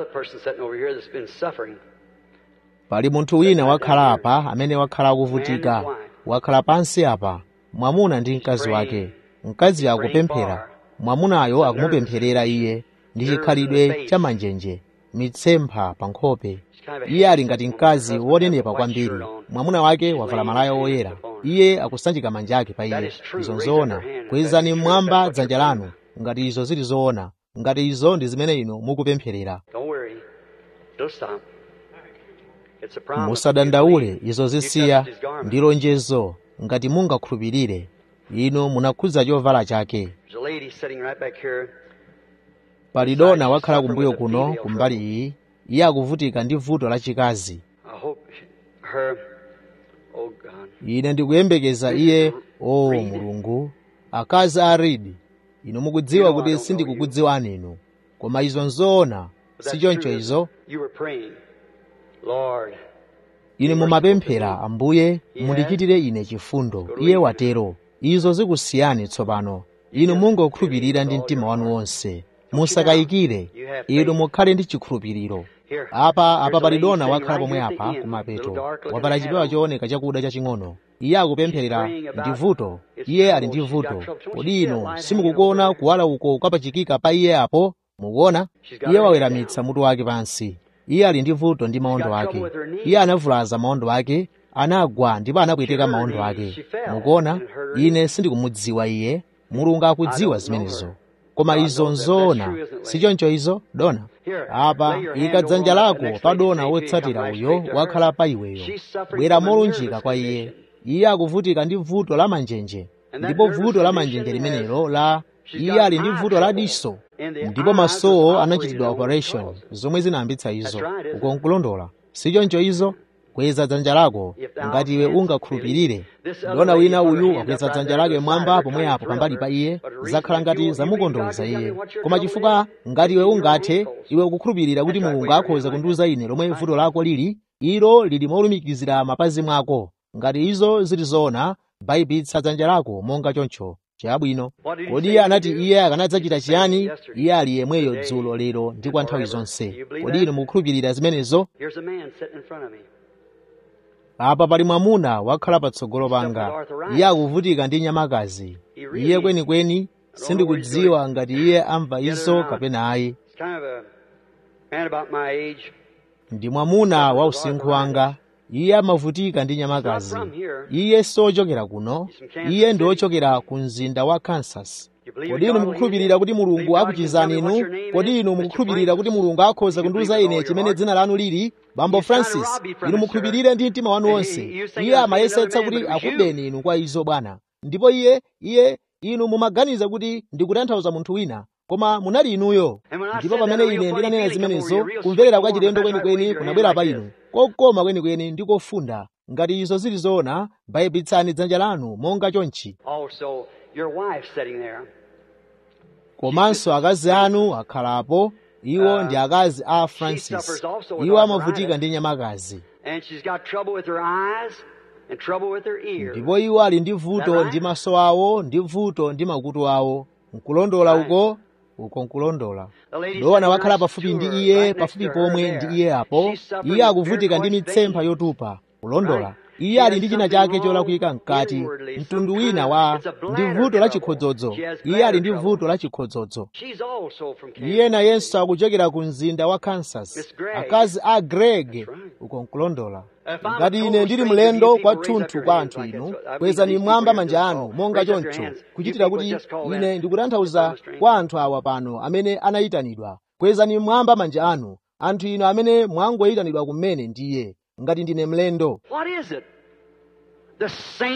pali munthu wina wakhala apa amene wakhala akuvutika wakhala pansi apa mwamuna ndi mkazi wake mkaziyo akupemphera mwamunayo akumupempherera iye ndi chikhalidwe cha manjenje mitsempha pa nkhope iye ali ngati mkazi wonenepa kwambiri mwamuna wake wavala malaya woyera iye akusanjika manja ake pa iye izo nzoona kwezani mmwamba dzanja lanu ngati izo zili zoona ngati izo ndi zimene inu mukupempherera musadandaule izo zisiya ndi lonjezo ngati mungakhulupirire inu munakhudza chovala chake pali dona wakhala kumbuyo kuno kumbali iyi iye akuvutika ndi vuto lachikazi ine ndikuyembekeza iye o mulungu akazi a ridi inu mukudziwa kuti sindikukudziwani inu koma izo nzoona sichoncho izo inu mumapemphera ambuye mundichitire ine chifundo iye watero izo zikusiyani tsopano inu mungokhulupirira ndi mtima wanu wonse musakayikire inu mukhale ndi chikhulupiriro apa apa pali dona wakhala pomwe apa kumapeto wapala chipewa chooneka chakuda chaching'ono iye akupempherera ndi vuto iye ali ndi vuto kodi inu simukukuona kuwala uko kwapachikika pa iye apo mukuona iye waweramitsa mutu wake pansi iye ali ndi vuto ndi maondo ake iye anavulaza maondo ake anagwa ndipo anapweteka maondo ake mukuona ine sindikumudziwa iye mulungu akudziwa zimenezo koma izo nzoona sichoncho izo dona apa ika dzanja lako pa dona wotsatira uyo wakhala pa iweyo bwera molunjika kwa iye iye akuvutika ndi vuto la manjenje ndipo vuto la manjenje limenelo la iye ali ndi vuto la diso ndipo masowo anachitidwa operation zomwe zinayambitsa izo uko nkulondola sichoncho izo kweza dzanja lako ngati iwe ungakhulupirire dona wina uyu wakweza dzanja lake mwamba pomwe apo pambali pa iye zakhala ngati zamukondoweza iye koma chifukwa ngati iwe ungathe iwe ukukhulupirira kuti mulungu akhoza kundiuza ine lomwe vuto lako lili ilo lili molumikizira mapazi mwako ngati izo zili zoona bayipitsa dzanja lako monga choncho chabwino kodi iye anati iye akanadzachita chiyani iye ali yemweyo dzulo lero ndi kwa nthawi zonse kodi inu mukukhulupirira zimenezo Here's a man sitting in front of me. apa pali mwamuna wakhala patsogolo panga iye akuvutika ndi nyamakazi iye kwenikweni sindikudziwa ngati iye amva izo kapena ayi It's kind of a man about my age. ndi mwamuna wa usinkhu wanga iye amavutika ndi nyamakazi iye sochokera kuno iye ndi ochokera ku mzinda wa kansas kodi inu mukukhulupirira kuti mulungu akuchizani inu kodi inu mukukhulupirira kuti mulungu akhoza kundiuza ine chimene dzina lanu lili bambo francis inu mukhulupirire ndi mtima wanu wonse iye amayesetsa kuti akubeni inu kwa izo bwana ndipo iye iye inu mumaganiza kuti ndikutanthauza munthu wina koma munali inuyo ndipo pamene ine ndinanena zimenezo kumverera kwa chilendo kwenikweni kunabwera pa inu kokoma kwenikweni ndi kofunda ngati izo zili zoona bayipitsani dzanja lanu monga chonchi Also, your wife sitting there. komanso akazi anu akhalapo iwo ndi akazi a francis iwo amavutika ndi nyamakazi And she's got trouble with her eyes and trouble with her ears. ndipo iwo ali ndi vuto ndi maso awo ndi vuto ndi makutu awo nkulondola uko uko nkulondola lowana wakhala pafupi ndi iye pafupi pomwe ndi iye apo iye akuvutika ndi mitsempha yotupa kulondola iye ali ndi china chake cholakwika mkati mtundu wina wa ndi vuto la chikhodzodzo iye ali ndi vuto la chikhodzodzo She's also from Kansas. iye nayenso akuchokera ku mzinda wa kansas akazi a greg uko nkulondola ngati ine ndili mlendo kwathunthu kwa anthu inu kwezani mmwamba manja anu monga choncho kuchitira kuti ine ndikutanthauza kwa anthu awa pano amene anayitanidwa kwezani mmwamba manja anu anthu inu amene mwangoyitanidwa kumene ndiye ngati ndine mlendo What is it? The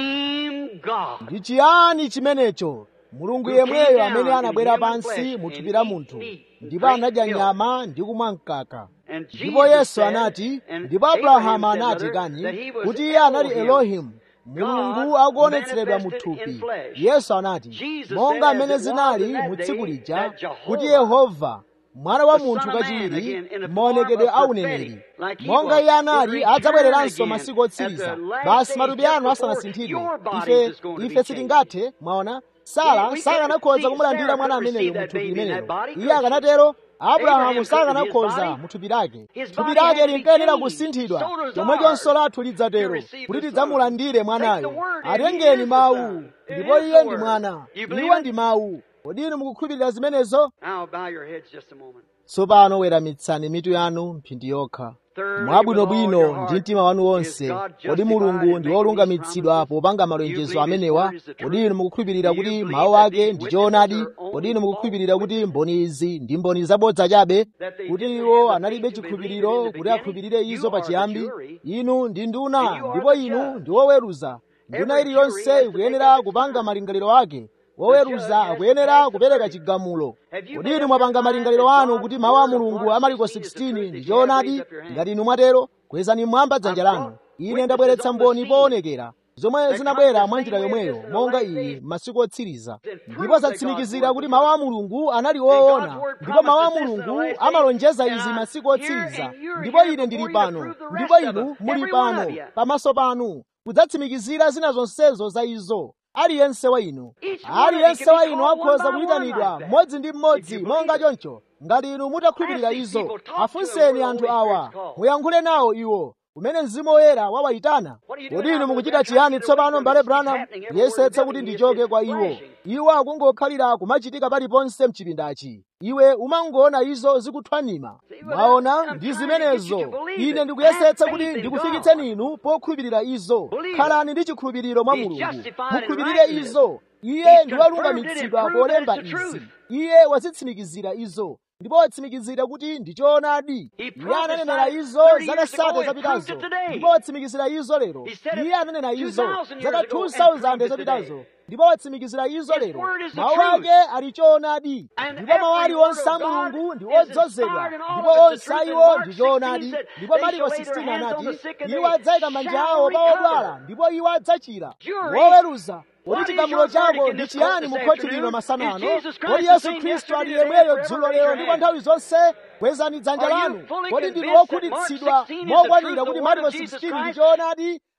same God. ndi chiyani chimenecho mulungu Who yemweyo came amene down anabwera in human pansi flesh mu thupi and la eat munthu meat, ndipo drink anadya milk. nyama ndi kumwa mkaka And ndipo Jesus yesu said, anati and ndipo Abraham abrahamu said, anati mother, kani that he was kuti iye anali Elohim, elohimu mulungu God akuonetseredwa mu manifested thupi in flesh. yesu anati Jesus monga said, amene as it was zinali in that mu day, tsiku lija that Jehovah, kuti yehova mwana wa the munthu Son of Man, kachiwiri again, in the maonekedwe form a of uneneri prophetic, like he monga was, iye anali would return adzabwereranso again masiku at the otsiriza last basi days, matupi just anu before asanasinthidwe your bodies ife is going to be ife changed. sitingathe mwaona We- sara we sakanakhoza couldn't kumulandira see mwana Sarah couldn't ameneyo see mu that thupi baby in limenelo that body, iye could she? akanatero Abraham abrahamu couldn't, his sakanakhoza body- mu thupi lake his thupi body had lake to be linkayenera changed. kusinthidwa So does chomwechonso ours lathu lidzatero to receive kuti the tidzamulandire Son. mwanayo Take the word, and he atengeni is the mawu Son. It ndipo is iye the ndi word. mwana You believe iwo it? ndi mawu kodi inu mukukhulupirira zimenezo Now bow your heads just a moment. tsopano weramitsani mitu yanu mphindi yokha Thirdly, mwabwinobwino with all your ndi heart, mtima wanu is wonse God kodi justified mulungu in ndi making wolungamitsidwa these popanga promises? malonjezo You believe amenewa His word is the kodi truth? inu mukukhulupirira Do you kuti believe mawu that ake these ndi witnesses choonadi are kodi only inu false mukukhulupirira kuti witnesses? mboni izi ndi mboni zabodza chabe That they kuti didn't iwo have the analibe faith to believe it in chikhulupiriro the kuti beginning? akhulupirire You izo are the pachiyambi jury, inu ndi and nduna you are ndipo the inu judge. ndi woweruza nduna Every jury has iliyonse to make ikuyenera up its kupanga mind. malingaliro ake The woweruza judge has to akuyenera pass the kupereka verdict. chigamulo Have you kodi made inu up mwapanga your mind malingaliro that anu God's kuti mawu a word of mulungu Mark a mariko 16 is the 16 truth? ndi If you have, raise choonadi up your hand. ngati inu mwatero kwezani mmwamba dzanja I've lanu brought ine witnesses ndabweretsa on the mboni scene poonekera zomwe that zinabwera come the mwa same njira way as yomweyo this in the monga last iyi days. masiku otsiriza And prove ndipo that God's zatsimikizira word kuti was mawu a right. mulungu anali And God's woona word ndipo mawu a promises this in the mulungu last days. amalonjeza And izi I'm masiku here, otsiriza and you're ndipo here ine ndili before you to pano prove the ndipo rest of inu them. muli Every one pano of you. pamaso panu kudzatsimikizira zina zonsezo za izo aliyense wa inu Each one of you aliyense can wa be inu called one akhoza by one kuyitanidwa like that. mmodzi ndi If mmodzi you monga believe it. choncho ngati inu mutakhulupirira Ask these izo people, talk to them afunseni where the anthu Holy awa Spirit's called. muyankhule nawo iwo kumene mzimu woyera wawayitana What are you doing kodi inu now, mukuchita brother? chiyani Trying to get away tsopano from mbale it. It's branham happening everywhere in the yesetsa kuti building. ndichoke It's kwa iwo flashing. iwo akungokhalira kumachitika paliponse mchipindachi iwe umangoona izo zikuthwanima See, well, mwaona I'm ndi trying to get zimenezo you to believe ine it. ndikuyesetsa Have kuti faith in ndikufikitseni inu pokhulupirira izo Believe it. khalani ndi chikhulupiriro mwa He's mulungu justified in mukhulupirire righteousness. izo iye He's ndi confirmed it and walungamitsidwa proved that polemba it's the izi truth. iye wazitsimikizira izo ndipo watsimikizira kuti ndi choonadi He iye ananenera prophesied izo 30 zaka years ago sate and zapitazo proved it today. ndipo watsimikizira izo lero He said it iye ananena izo 2,000 zaka years ago and 2000 proved it zapitazo today. ndipo watsimikizira izo His lero word is the mawu truth. ake ali choonadi And ndipo mawu every aliwonse a word of God mulungu ndi is odzozedwa inspired and all ndipo of it's the onse truth. And ayiwo Mark ndi 16 choonadi said, ndipo they mariko shall lay their 16 hands on the anati sick and iwo they adzayika manja shall awo pa odwala recover. ndipo iwo adzachira Jury, woweruza kodi what is chigamulo your verdict chako in ndi this chiyani court mu this khoti lino afternoon? masana Is ano Jesus Christ kodi the yesu same khristu ali yesterday, today, yemweyo and dzulo forever? lero Raise ndi your kwa hand. nthawi zonse kwezani dzanja Are you lanu fully kodi ndinu convinced that Mark wokhutitsidwa 16 is the mokwanira truth, the kuti word mariko of Jesus 16 ndi Christ? choonadi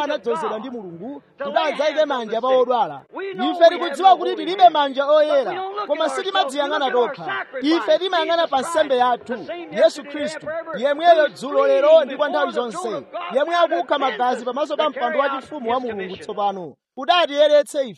anadzozedwa ndi mulungu kuti adzayike manja pa odwala ife tikudziwa kuti tilibe manja oyera koma sitimadziyang'ana tokha ife timayang'ana pa nsembe yathu yesu khristu yemweyo dzulo lero ndi kwa nthawi zonse yemwe akukha magazi pamaso pa mpando wachifumu wa mulungu tsopano kuti atiyeretse ife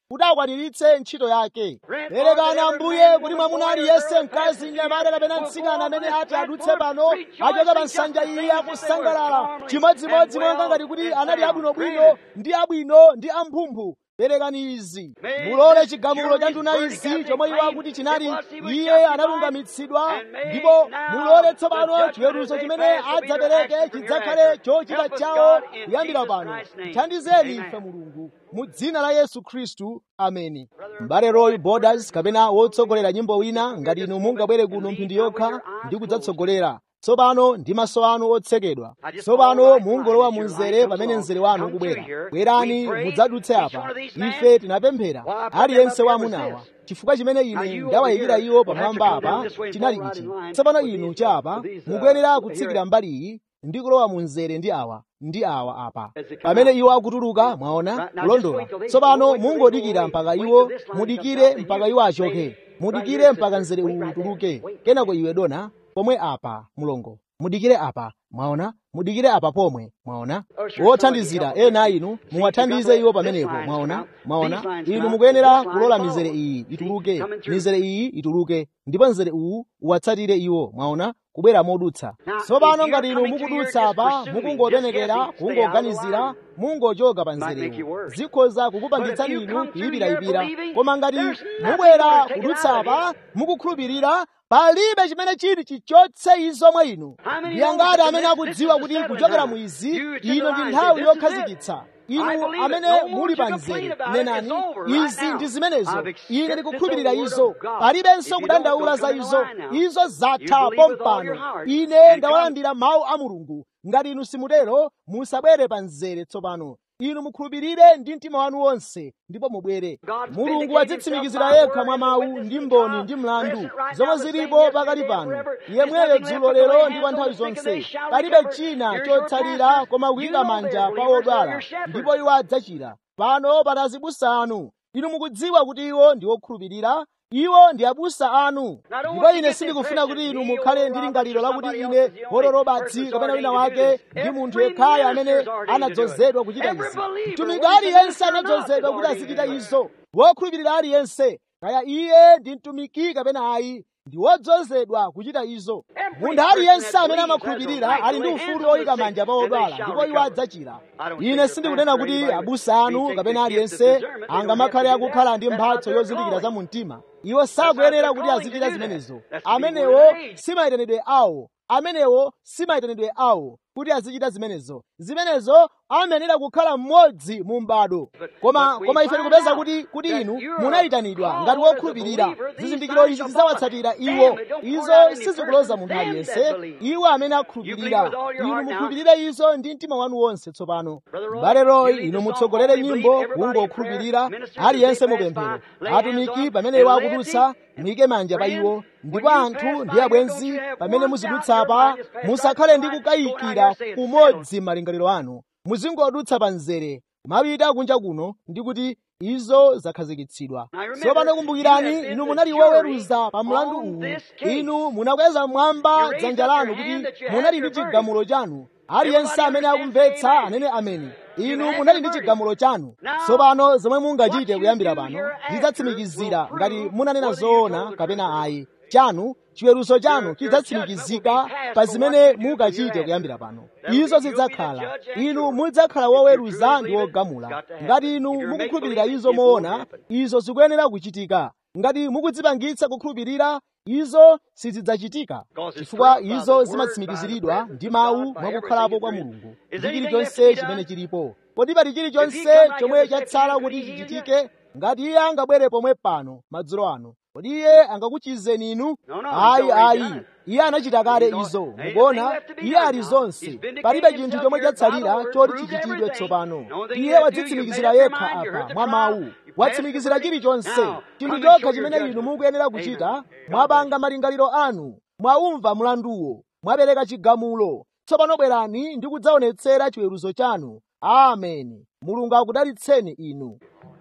kuti akwaniritse ntchito yake perekani ambuye kuti mwamuna aliyense mkazi mnyamata kapena mtsikana amene ati adutse pano achoke pa nsanja iyi akusangalala chimodzimodzi monga ngati kuti anali abwinobwino ndi abwino ndi amphumphu perekani izi mulole chigamulo cha nduna izi chomwe iwo akuti chinali iye analungamitsidwa ndipo mulole tsopano chiweruzo chimene adzapereke chidzakhale chochita chawo kuyambira pano thandizeni ife mulungu mu dzina la yesu khristu ameni m'bale roy borders kapena wotsogolera nyimbo wina ngati inu mungabwere kuno mphindi yokha ndi kudzatsogolera tsopano ndi maso anu otsekedwa tsopano mungolowa mu mzere pamene mzere wanu ukubwera bwerani mudzadutse apa ife tinapemphera aliyense wa amunawa chifukwa chimene ine ndawayikira iwo pamwamba apa chinali ichi tsopano inu cha apa mukuyenera kutsikira mbali iyi ndi kulowa mu mzere ndi awa ndi awa apa pamene iwo akutuluka mwaona kulondola tsopano mungodikira mpaka iwo mudikire mpaka iwo achoke mudikire mpaka mzere uwu utuluke kenako iwe dona pomwe apa mulongo mudikire apa mwaona mudikire apa pomwe mwaona wothandizira ena inu muwathandize iwo pamenepo mwaona mwaona inu mukuyenera kulola mizere iyi ituluke mizere iyi ituluke ndipo mzere uwu uwatsatire iwo mwaona kubwera modutsa tsopano ngati inu mukudutsa apa mukungopenekera kungoganizira mungochoka pa mzerewu zikhoza kukupangitsani inu kuyipirayipira koma ngati mubwera kudutsa apa mukukhulupirira palibe chimene chili chichotse izo mwa inu ndiye ngati amene akudziwa kuti kuchokera mu izi ino ndi nthawi yokhazikitsa inu amene muli pa mzere nenani izi ndi zimenezo ine ndikukhulupirira izo palibenso kudandaula za izo izo zatha pompano ine ndawalandira mawu a mulungu ngati inu simutero musabwere pa mzere tsopano inu mukhulupirire ndi mtima wanu wonse ndipo mubwere mulungu adzitsimikizira yekha mwa mawu ndi mboni ndi mlandu zomwe zilipo pakali pano yemweyo dzulo lero ndi kwa nthawi zonse palibe china chotsalira koma kuyika manja pa odwala ndipo iwo adzachira pano pali abusa anu inu mukudziwa kuti iwo ndi okhulupirira iwo ndi abusa anu ndipo ine sindikufuna kuti inu mukhale ndi lingaliro lakuti ine hororobatsi kapena wina wake ndi munthu yekhayo amene anadzozedwa kuchita izi mtumiki aliyense anadzozedwa kuti azichita izo wokhulupirira aliyense kaya iye ndi mtumiki kapena ayi ndi wodzozedwa kuchita izo munthu aliyense amene amakhulupirira ali ndi ufulu oyika manja pa odwala ndipo iwo adzachira ine sindikunena kuti abusa anu kapena aliyense angamakhale akukhala ndi mphatso yozindikira za mumtima iwo sakuyenera kuti azichita zimenezo amenewo simayitanidwe awo amenewo simayitanidwe awo kuti azichita zimenezo zimenezo amayenera kukhala mmodzi mu m'bado koma koma ife tikupeza kuti kuti inu munayitanidwa ngati wokhulupirira zizindikiro izi zidzawatsatira iwo izo sizikuloza munthu aliyense iwo amene akhulupirira inu mukhulupirire izo ndi mtima wanu wonse tsopano m'bale royi inu mutsogolere nyimbo kungokhulupirira aliyense mupemphero atumiki pamene iwo akudutsa muyike manja pa iwo ndipo anthu ndi abwenzi pamene muzidutsa apa musakhale ndi kukayikira kumodzi malingaliro anu muzingodutsa pa mzere mapita kunja kuno ndi kuti izo zakhazikitsidwa tsopano kumbukirani inu munali woweruza pa mlandu uwu inu munakweza mmwamba dzanja lanu kuti munali ndi chigamulo chanu aliyense amene akumvetsa anene ameni inu munali ndi chigamulo chanu tsopano zomwe mungachite kuyambira pano zidzatsimikizira ngati munanena zoona kapena ayi chanu chiweruzo chanu chidzatsimikizika pa zimene mukachite kuyambira pano izo zidzakhala inu mudzakhala woweruza ndi wogamula ngati inu mukukhulupirira izo moona izo zikuyenera kuchitika ngati mukudzipangitsa kukhulupirira izo sizidzachitika chifukwa izo zimatsimikiziridwa ndi mawu mwakukhalapo kwa mulungu ndi chilichonse chimene chilipo kodi pali chilichonse chomwe chatsala kuti chichitike ngati iye angabwere pomwe pano madzulo ano kodi iye angakuchizeni inu ayi ayi iye anachita kale izo mukuona iye ali zonse palibe chinthu chomwe chatsalira choti chichitidwe tsopano iye wadzitsimikizira yekha apa mwa mawu watsimikizira chilichonse chinthu chokha chimene inu mukuyenera kuchita mwapanga malingaliro anu mwaumva mlanduwo mwapereka chigamulo tsopano bwerani ndi kudzaonetsera chiweruzo chanu ameni mulungu akudalitseni inu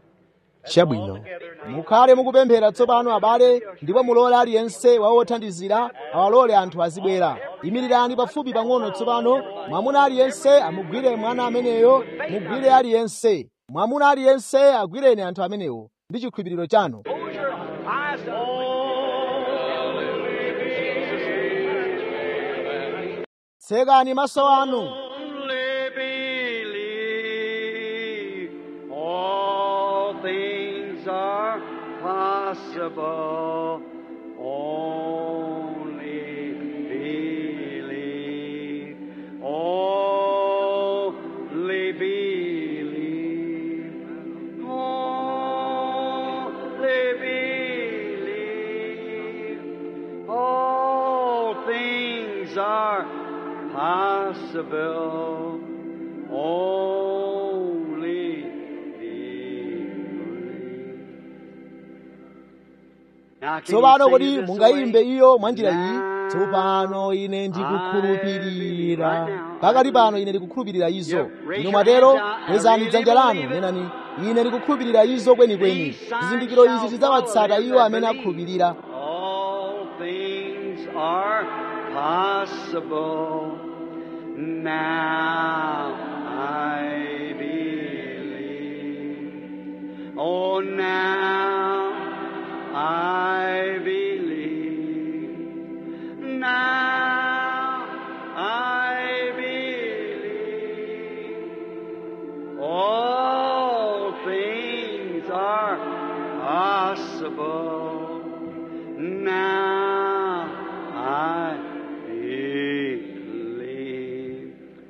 chabwino mukhale mukupemphera tsopano abale ndipo mulole aliyense wawothandizira awalole anthu azibwera imirirani pafupi pang'ono tsopano mwamuna aliyense amugwire mwana ameneyo mugwire aliyense mwamuna aliyense agwireni anthu amenewo ndi chikhulupiriro chanu tsekani maso anu Only believe all things are possible. Only believe. Only believe. Only believe. All things are possible. Only believe. Now, can tsopano you kodi sing this mungayimbe away? iyo mwa njira iyi Now tsopano ine ndikukhulupirira I believe. Right now, pakati I pano believe. ine ndikukhulupirira izo Yeah, raise inu your mwatero hands out. I kwezani really dzanja lanu believe it. nenani ine ndikukhulupirira izo kwenikweni These signs zizindikiro izi shall zidzawatsata follow them iwo that amene believe. akhulupirira All things are possible. Now I believe. Oh, now I believe. Now I believe. All things are possible. Now I believe.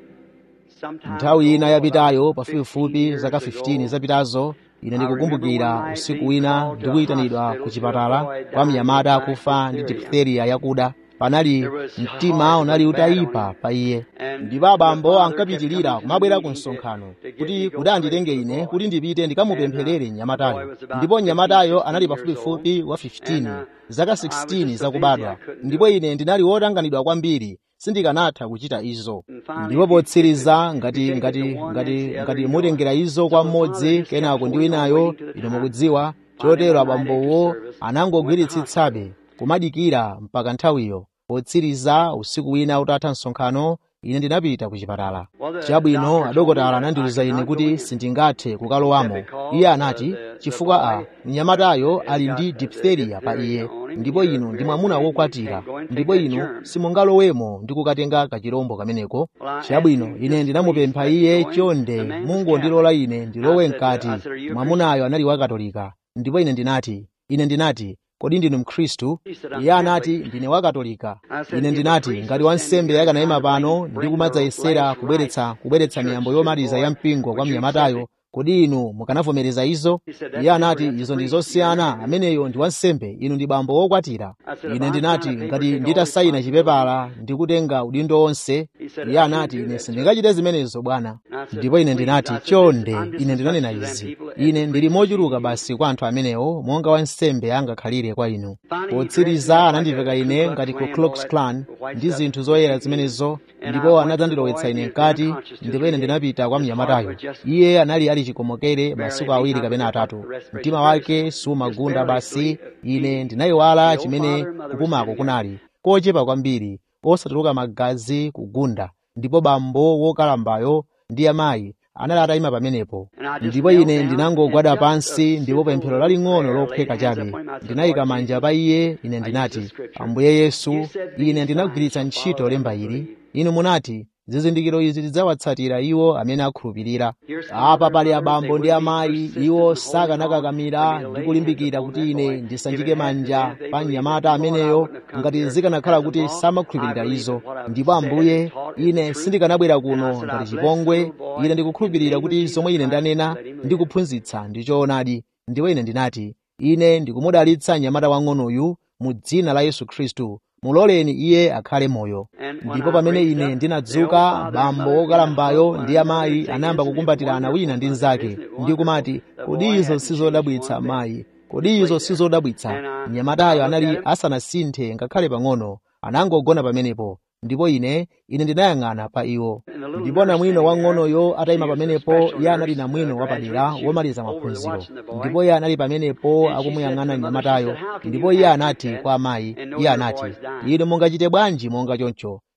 Sometime nthawi ina ago, yapitayo about pafupifupi 15 zaka years 15 ago, zapitazo ine I ndikukumbukira remember one usiku night wina being called to a ndikuyitanidwa hospital ku to chipatala a boy kwa dying mnyamata of akufa ndi diphtheria. diphtheria yakuda panali There was mtima heart unali was bad on utayipha him. pa iye And ndipo the abambo father kept ankapitirira coming to the kumabwera ku meeting to, msonkhano to get kuti me go kuti pray anditenge for the ine boy. kuti ndipite And uh, ndikamupempherere the boy mnyamatayo was about ndipo 15, mnyamatayo 16 anali years old. pafupifupi wa And 15 uh, zaka I was 16 just so busy I zakubadwa couldn't do ndipo it. ine ndinali wotanganidwa kwambiri sindikanatha kuchita izo And finally, ndipo if you, if, potsiriza if you ngati take it to ngati one, that's ngati the other, ngati you know it. mutengera izo kwa So the father mmodzi just kept kenako ndi holding on, winayo waiting to the inu time. mukudziwa Finally, chotero one night after abambowo service, went to the hospital. anangogwiritsitsabe kumadikira mpaka nthawiyo potsiriza usiku wina utatha msonkhano ine ndinapita ku chipatala Well, the chabwino doctor told me adokotala that I anandiwuza could ine not go kuti in. sindingathe He said kukalowamo iye because uh, anati the, the chifukwa a boy mnyamatayo has ali got ndi uh, the diphtheria pa diphtheria iye on him. ndipo You're inu ndi very mwamuna big. You wokwatira can't go and take ndipo that inu germ. simungalowemo ndi kukatenga kachirombo kameneko Well, I asked chabwino him ine just please ndinamupempha let me iye go in. chonde The man was mungondilola Catholic. ine I ndilowe said, uh, mkati I said, are you a Christian? mwamunayo anali wakatolika ndipo ine ndinati ine ndinati kodi ndinu mkhristu He said, I'm iye anati Catholic. ndine wakatolika I said, ine if a ndinati priest ngati was standing wansembe here akanayima trying to bring, pano ndi bring the kumadzayesera last kubweretsa rites kubweretsa of the miyambo church to the yomaliza ya boy, mpingo kwa would you accept mnyamatayo it? kodi inu mukanavomereza izo He said, iye that's anati different. That's a izo ndi priest. You're zosiyana married. ameneyo ndi wansembe inu ndi bambo wokwatira I said, if ine I ndinati sign a paper, ngati take all nditasayina responsibility. chipepala ndikutenga udindo wonse He said, iye I can't anati do ine that, sir. sindingachite zimenezo bwana And I said, ndipo ine please. ndinati I said, this, chonde I'm just ine as much ndinanena to them izi people as ine the ndili priest is to mochuluka you. basi kwa anthu amenewo monga wansembe angakhalire kwa inu Finally, he dressed me potsiriza up like anandiveka a Ku ine Klux ngati ku Klan, all Klux that Klan white ndi stuff, zinthu and zoyera took me in. zimenezo And I ndipo went to the boy, anadzandilowetsa ine he was very mkati unconscious two, ndipo ine three days. ndinapita kwa His heart mnyamatayo was just iye anali ali chikomokere masiku barely awiri beating. I kapena forgot atatu the respiration mtima very wake just sumagunda barely basi three ine beating. ndinayiwala The old chimene father and mother were kupumako sitting there. kunali kochepa kwambiri osatuluka magazi kugunda ndipo bambo wokalambayo ndi amayi anali atayima pamenepo And I just ndipo knelt ine down and ndinangogwada just a pansi ndipo simple pemphero little laling'ono prayer, laid lophweka hands chabe upon him. I said, ndinayika Lord manja Jesus, pa iye ine I used the ndinati scripture. ambuye yesu You said ine these ndinagwiritsa signs shall ntchito follow them lemba that ili believe. inu munati zizindikiro izi zidzawatsatira iwo amene akhulupirira Here's apa father and pali mother. They abambo ndi wouldn't be amayi persistent iwo in holding on for sakanakakamira me to ndi lay hands kulimbikira upon kuti that ine boy. If ndisanjike it had to manja that they pa believed it, mnyamata Lord, I ameneyo wouldn't have come ngati here zikanakhala as a kuti law. I samakhulupirira believe izo that what I've ndipo said and ambuye taught is ine the truth. sindikanabwera And I kuno said, ngati I bless the chipongwe little boy ine in the ndikukhulupirira name of kuti Jesus zomwe ine Christ. ndanena Let him live. ndikuphunzitsa ndi choonadi ndipo ine ndinati ine ndikumudalitsa mnyamata wang'onoyu mu dzina la yesu khristu muloleni iye akhale moyo And when ndipo I pamene raised ine up, the old ndinadzuka father and bambo mother began to wokalambayo hug ndi one another amayi and say, anayamba Isn't it kukumbatirana wina wonderful, ndi mother? mnzake Isn't it ndi wonderful? kumati The kodi boy izo hadn't changed sizodabwitsa one bit. mayi Just kodi lay izo there. sizodabwitsa And I, I mnyamatayo looked at anali him. asanasinthe ngakhale pang'ono anangogona pamenepo ndipo ine ine ndinayang'ana pa iwo And the little ndipo nurse namwino standing there, wang'onoyo atayima she was a pamenepo special iye anali nurse, uh, namwino wapadera graduate. She was womaliza over there maphunziro watching the boy. ndipo iye anali pamenepo And she said akumuyang'ana to the mother, she mnyamatayo said, How can ndipo you iye act like anati that kwa amayi and know iye your anati boy's dying? inu mungachite bwanji monga choncho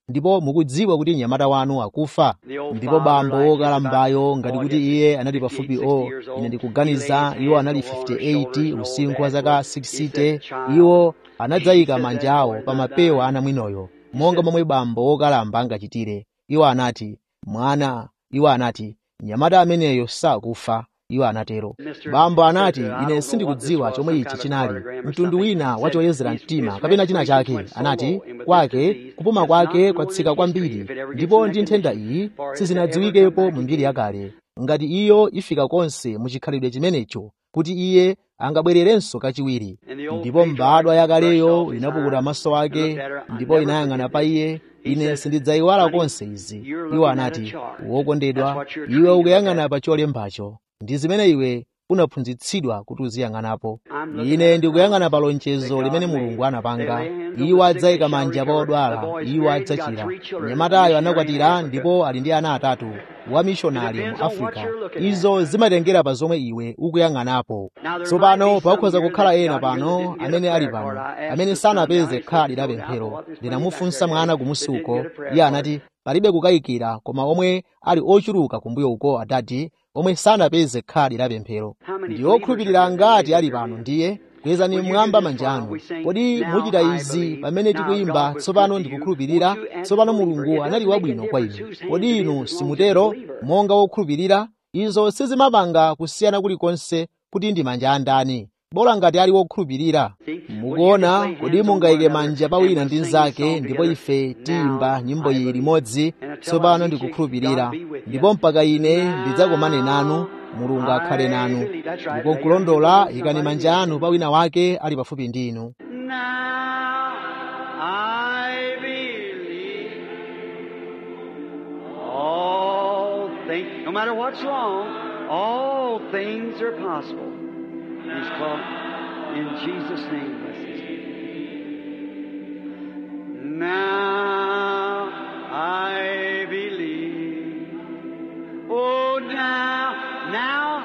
ndipo mukudziwa kuti mnyamata wanu akufa ndipo bambo wokalambayo ngati kuti iye anali pafupi o ine ndikuganiza iwo anali 58 usinkhu wa zaka 60 iwo anadzayika manja awo pa mapewa ana mwinoyo monga momwe bambo wokalamba angachitire iwo anati mwana iwo anati mnyamata ameneyo sakufa iwo anatero bambo anati ine sindikudziwa chomwe ichi chinali mtundu wina wachoyezera mtima kapena china chake anati kwake kupuma kwake kwatsika kwambiri ndipo ndi nthenda iyi sizinadziwikepo mu mbiri yakale ngati iyo ifika konse mu chikhalidwe chimenecho kuti iye angabwererenso kachiwiri ndipo mbadwa yakaleyo inapukuta maso ake ndipo inayang'ana pa iye ine sindidzayiwala konse izi iwo anati wokondedwa iwe ukuyang'ana pa cholembacho ndi zimene iwe unaphunzitsidwa kuti uziyang'anapo ine ndikuyang'ana pa lonjezo limene mulungu anapanga iwo adzayika manja pa odwala iwo adzachira mnyamatayo anakwatira ndipo ali ndi ana atatu wamishonari mu africa izo zimatengera pa zomwe iwe ukuyang'anapo tsopano pakhoza kukhala ena pano amene ali pano amene sanapeze khadi la pemphero ndinamufunsa mwana kumusi uko iye anati palibe kukayikira koma omwe ali ochuluka kumbuyo uko adati omwe sanapeze khadi la pemphero ndi okhulupirira ngati ali pano ndiye kwezani mmwamba manja anu kodi muchita izi pamene tikuyimba tsopano ndikukhulupirira tsopano mulungu anali wabwino kwa inu kodi inu simutero monga wokhulupirira izo sizimapanga kusiyana kulikonse kuti ndi manja andani bola ngati ali wokhulupirira mukuona kodi mungayike manja pa wina ndi mnzake ndipo ife tiyimba nyimbo iyi limodzi tsopano ndikukhulupirira ndipo mpaka ine ndidzakomane nanu mulungu akhale nanu ndipo nkulondola ikani manja anu pa wina wake ali pafupi ndi inu Now I believe all things, no matter what's wrong, all things are possible. He's called in Jesus' name. bless his name. Now I believe. Oh, now, now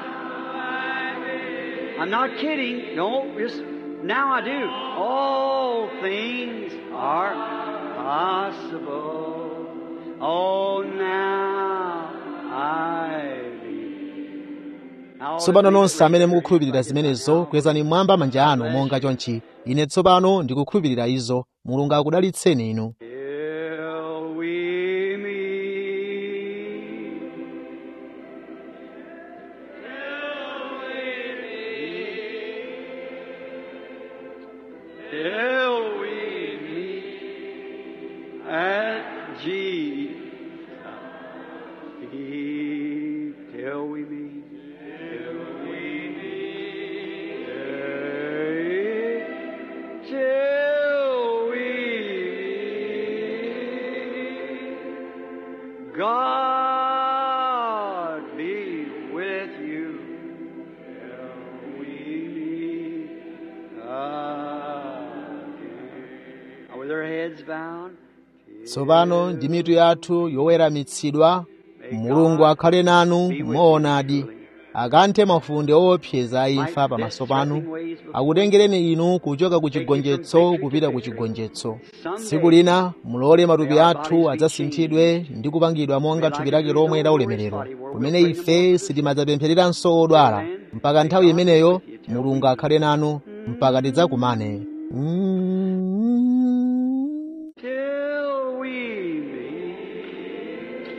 I'm not kidding. No, just now I do. All things are possible. Oh, now I believe. Now, tsopano nonse amene mukukhulupirira zimenezo kwezani mmwamba manja anu monga chonchi ine tsopano ndikukhulupirira izo mulungu akudalitseni inu Till we meet. Till we meet at Jesus' feet. Till we meet. Till we meet. Till we meet. God be with you. Till we meet again. Now, with our heads bowed. tsopano ndi mitu yathu yoweramitsidwa mulungu akhale nanu moonadi akanthe mafunde owopseza a imfa pamaso panu akutengereni inu kuchoka ku chigonjetso kupita ku chigonjetso tsiku lina mulole matupi athu adzasinthidwe ndi kupangidwa monga thupi lake lomwe la ulemerero kumene ife sitimadzapemphereranso odwala mpaka nthawi imeneyo mulungu akhale nanu mpaka tidzakumane mm. till we meet.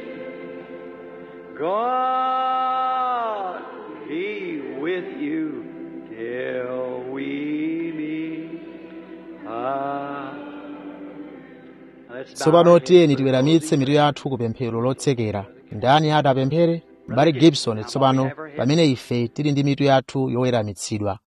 God be with you till we meet. Ah. Let's bow tsopano our tiyeni heads. tiweramitse mitu yathu ku pemphero lotsekera ndani ati apemphere mbale gibson tsopano pamene ife tili ndi mitu yathu yoweramitsidwa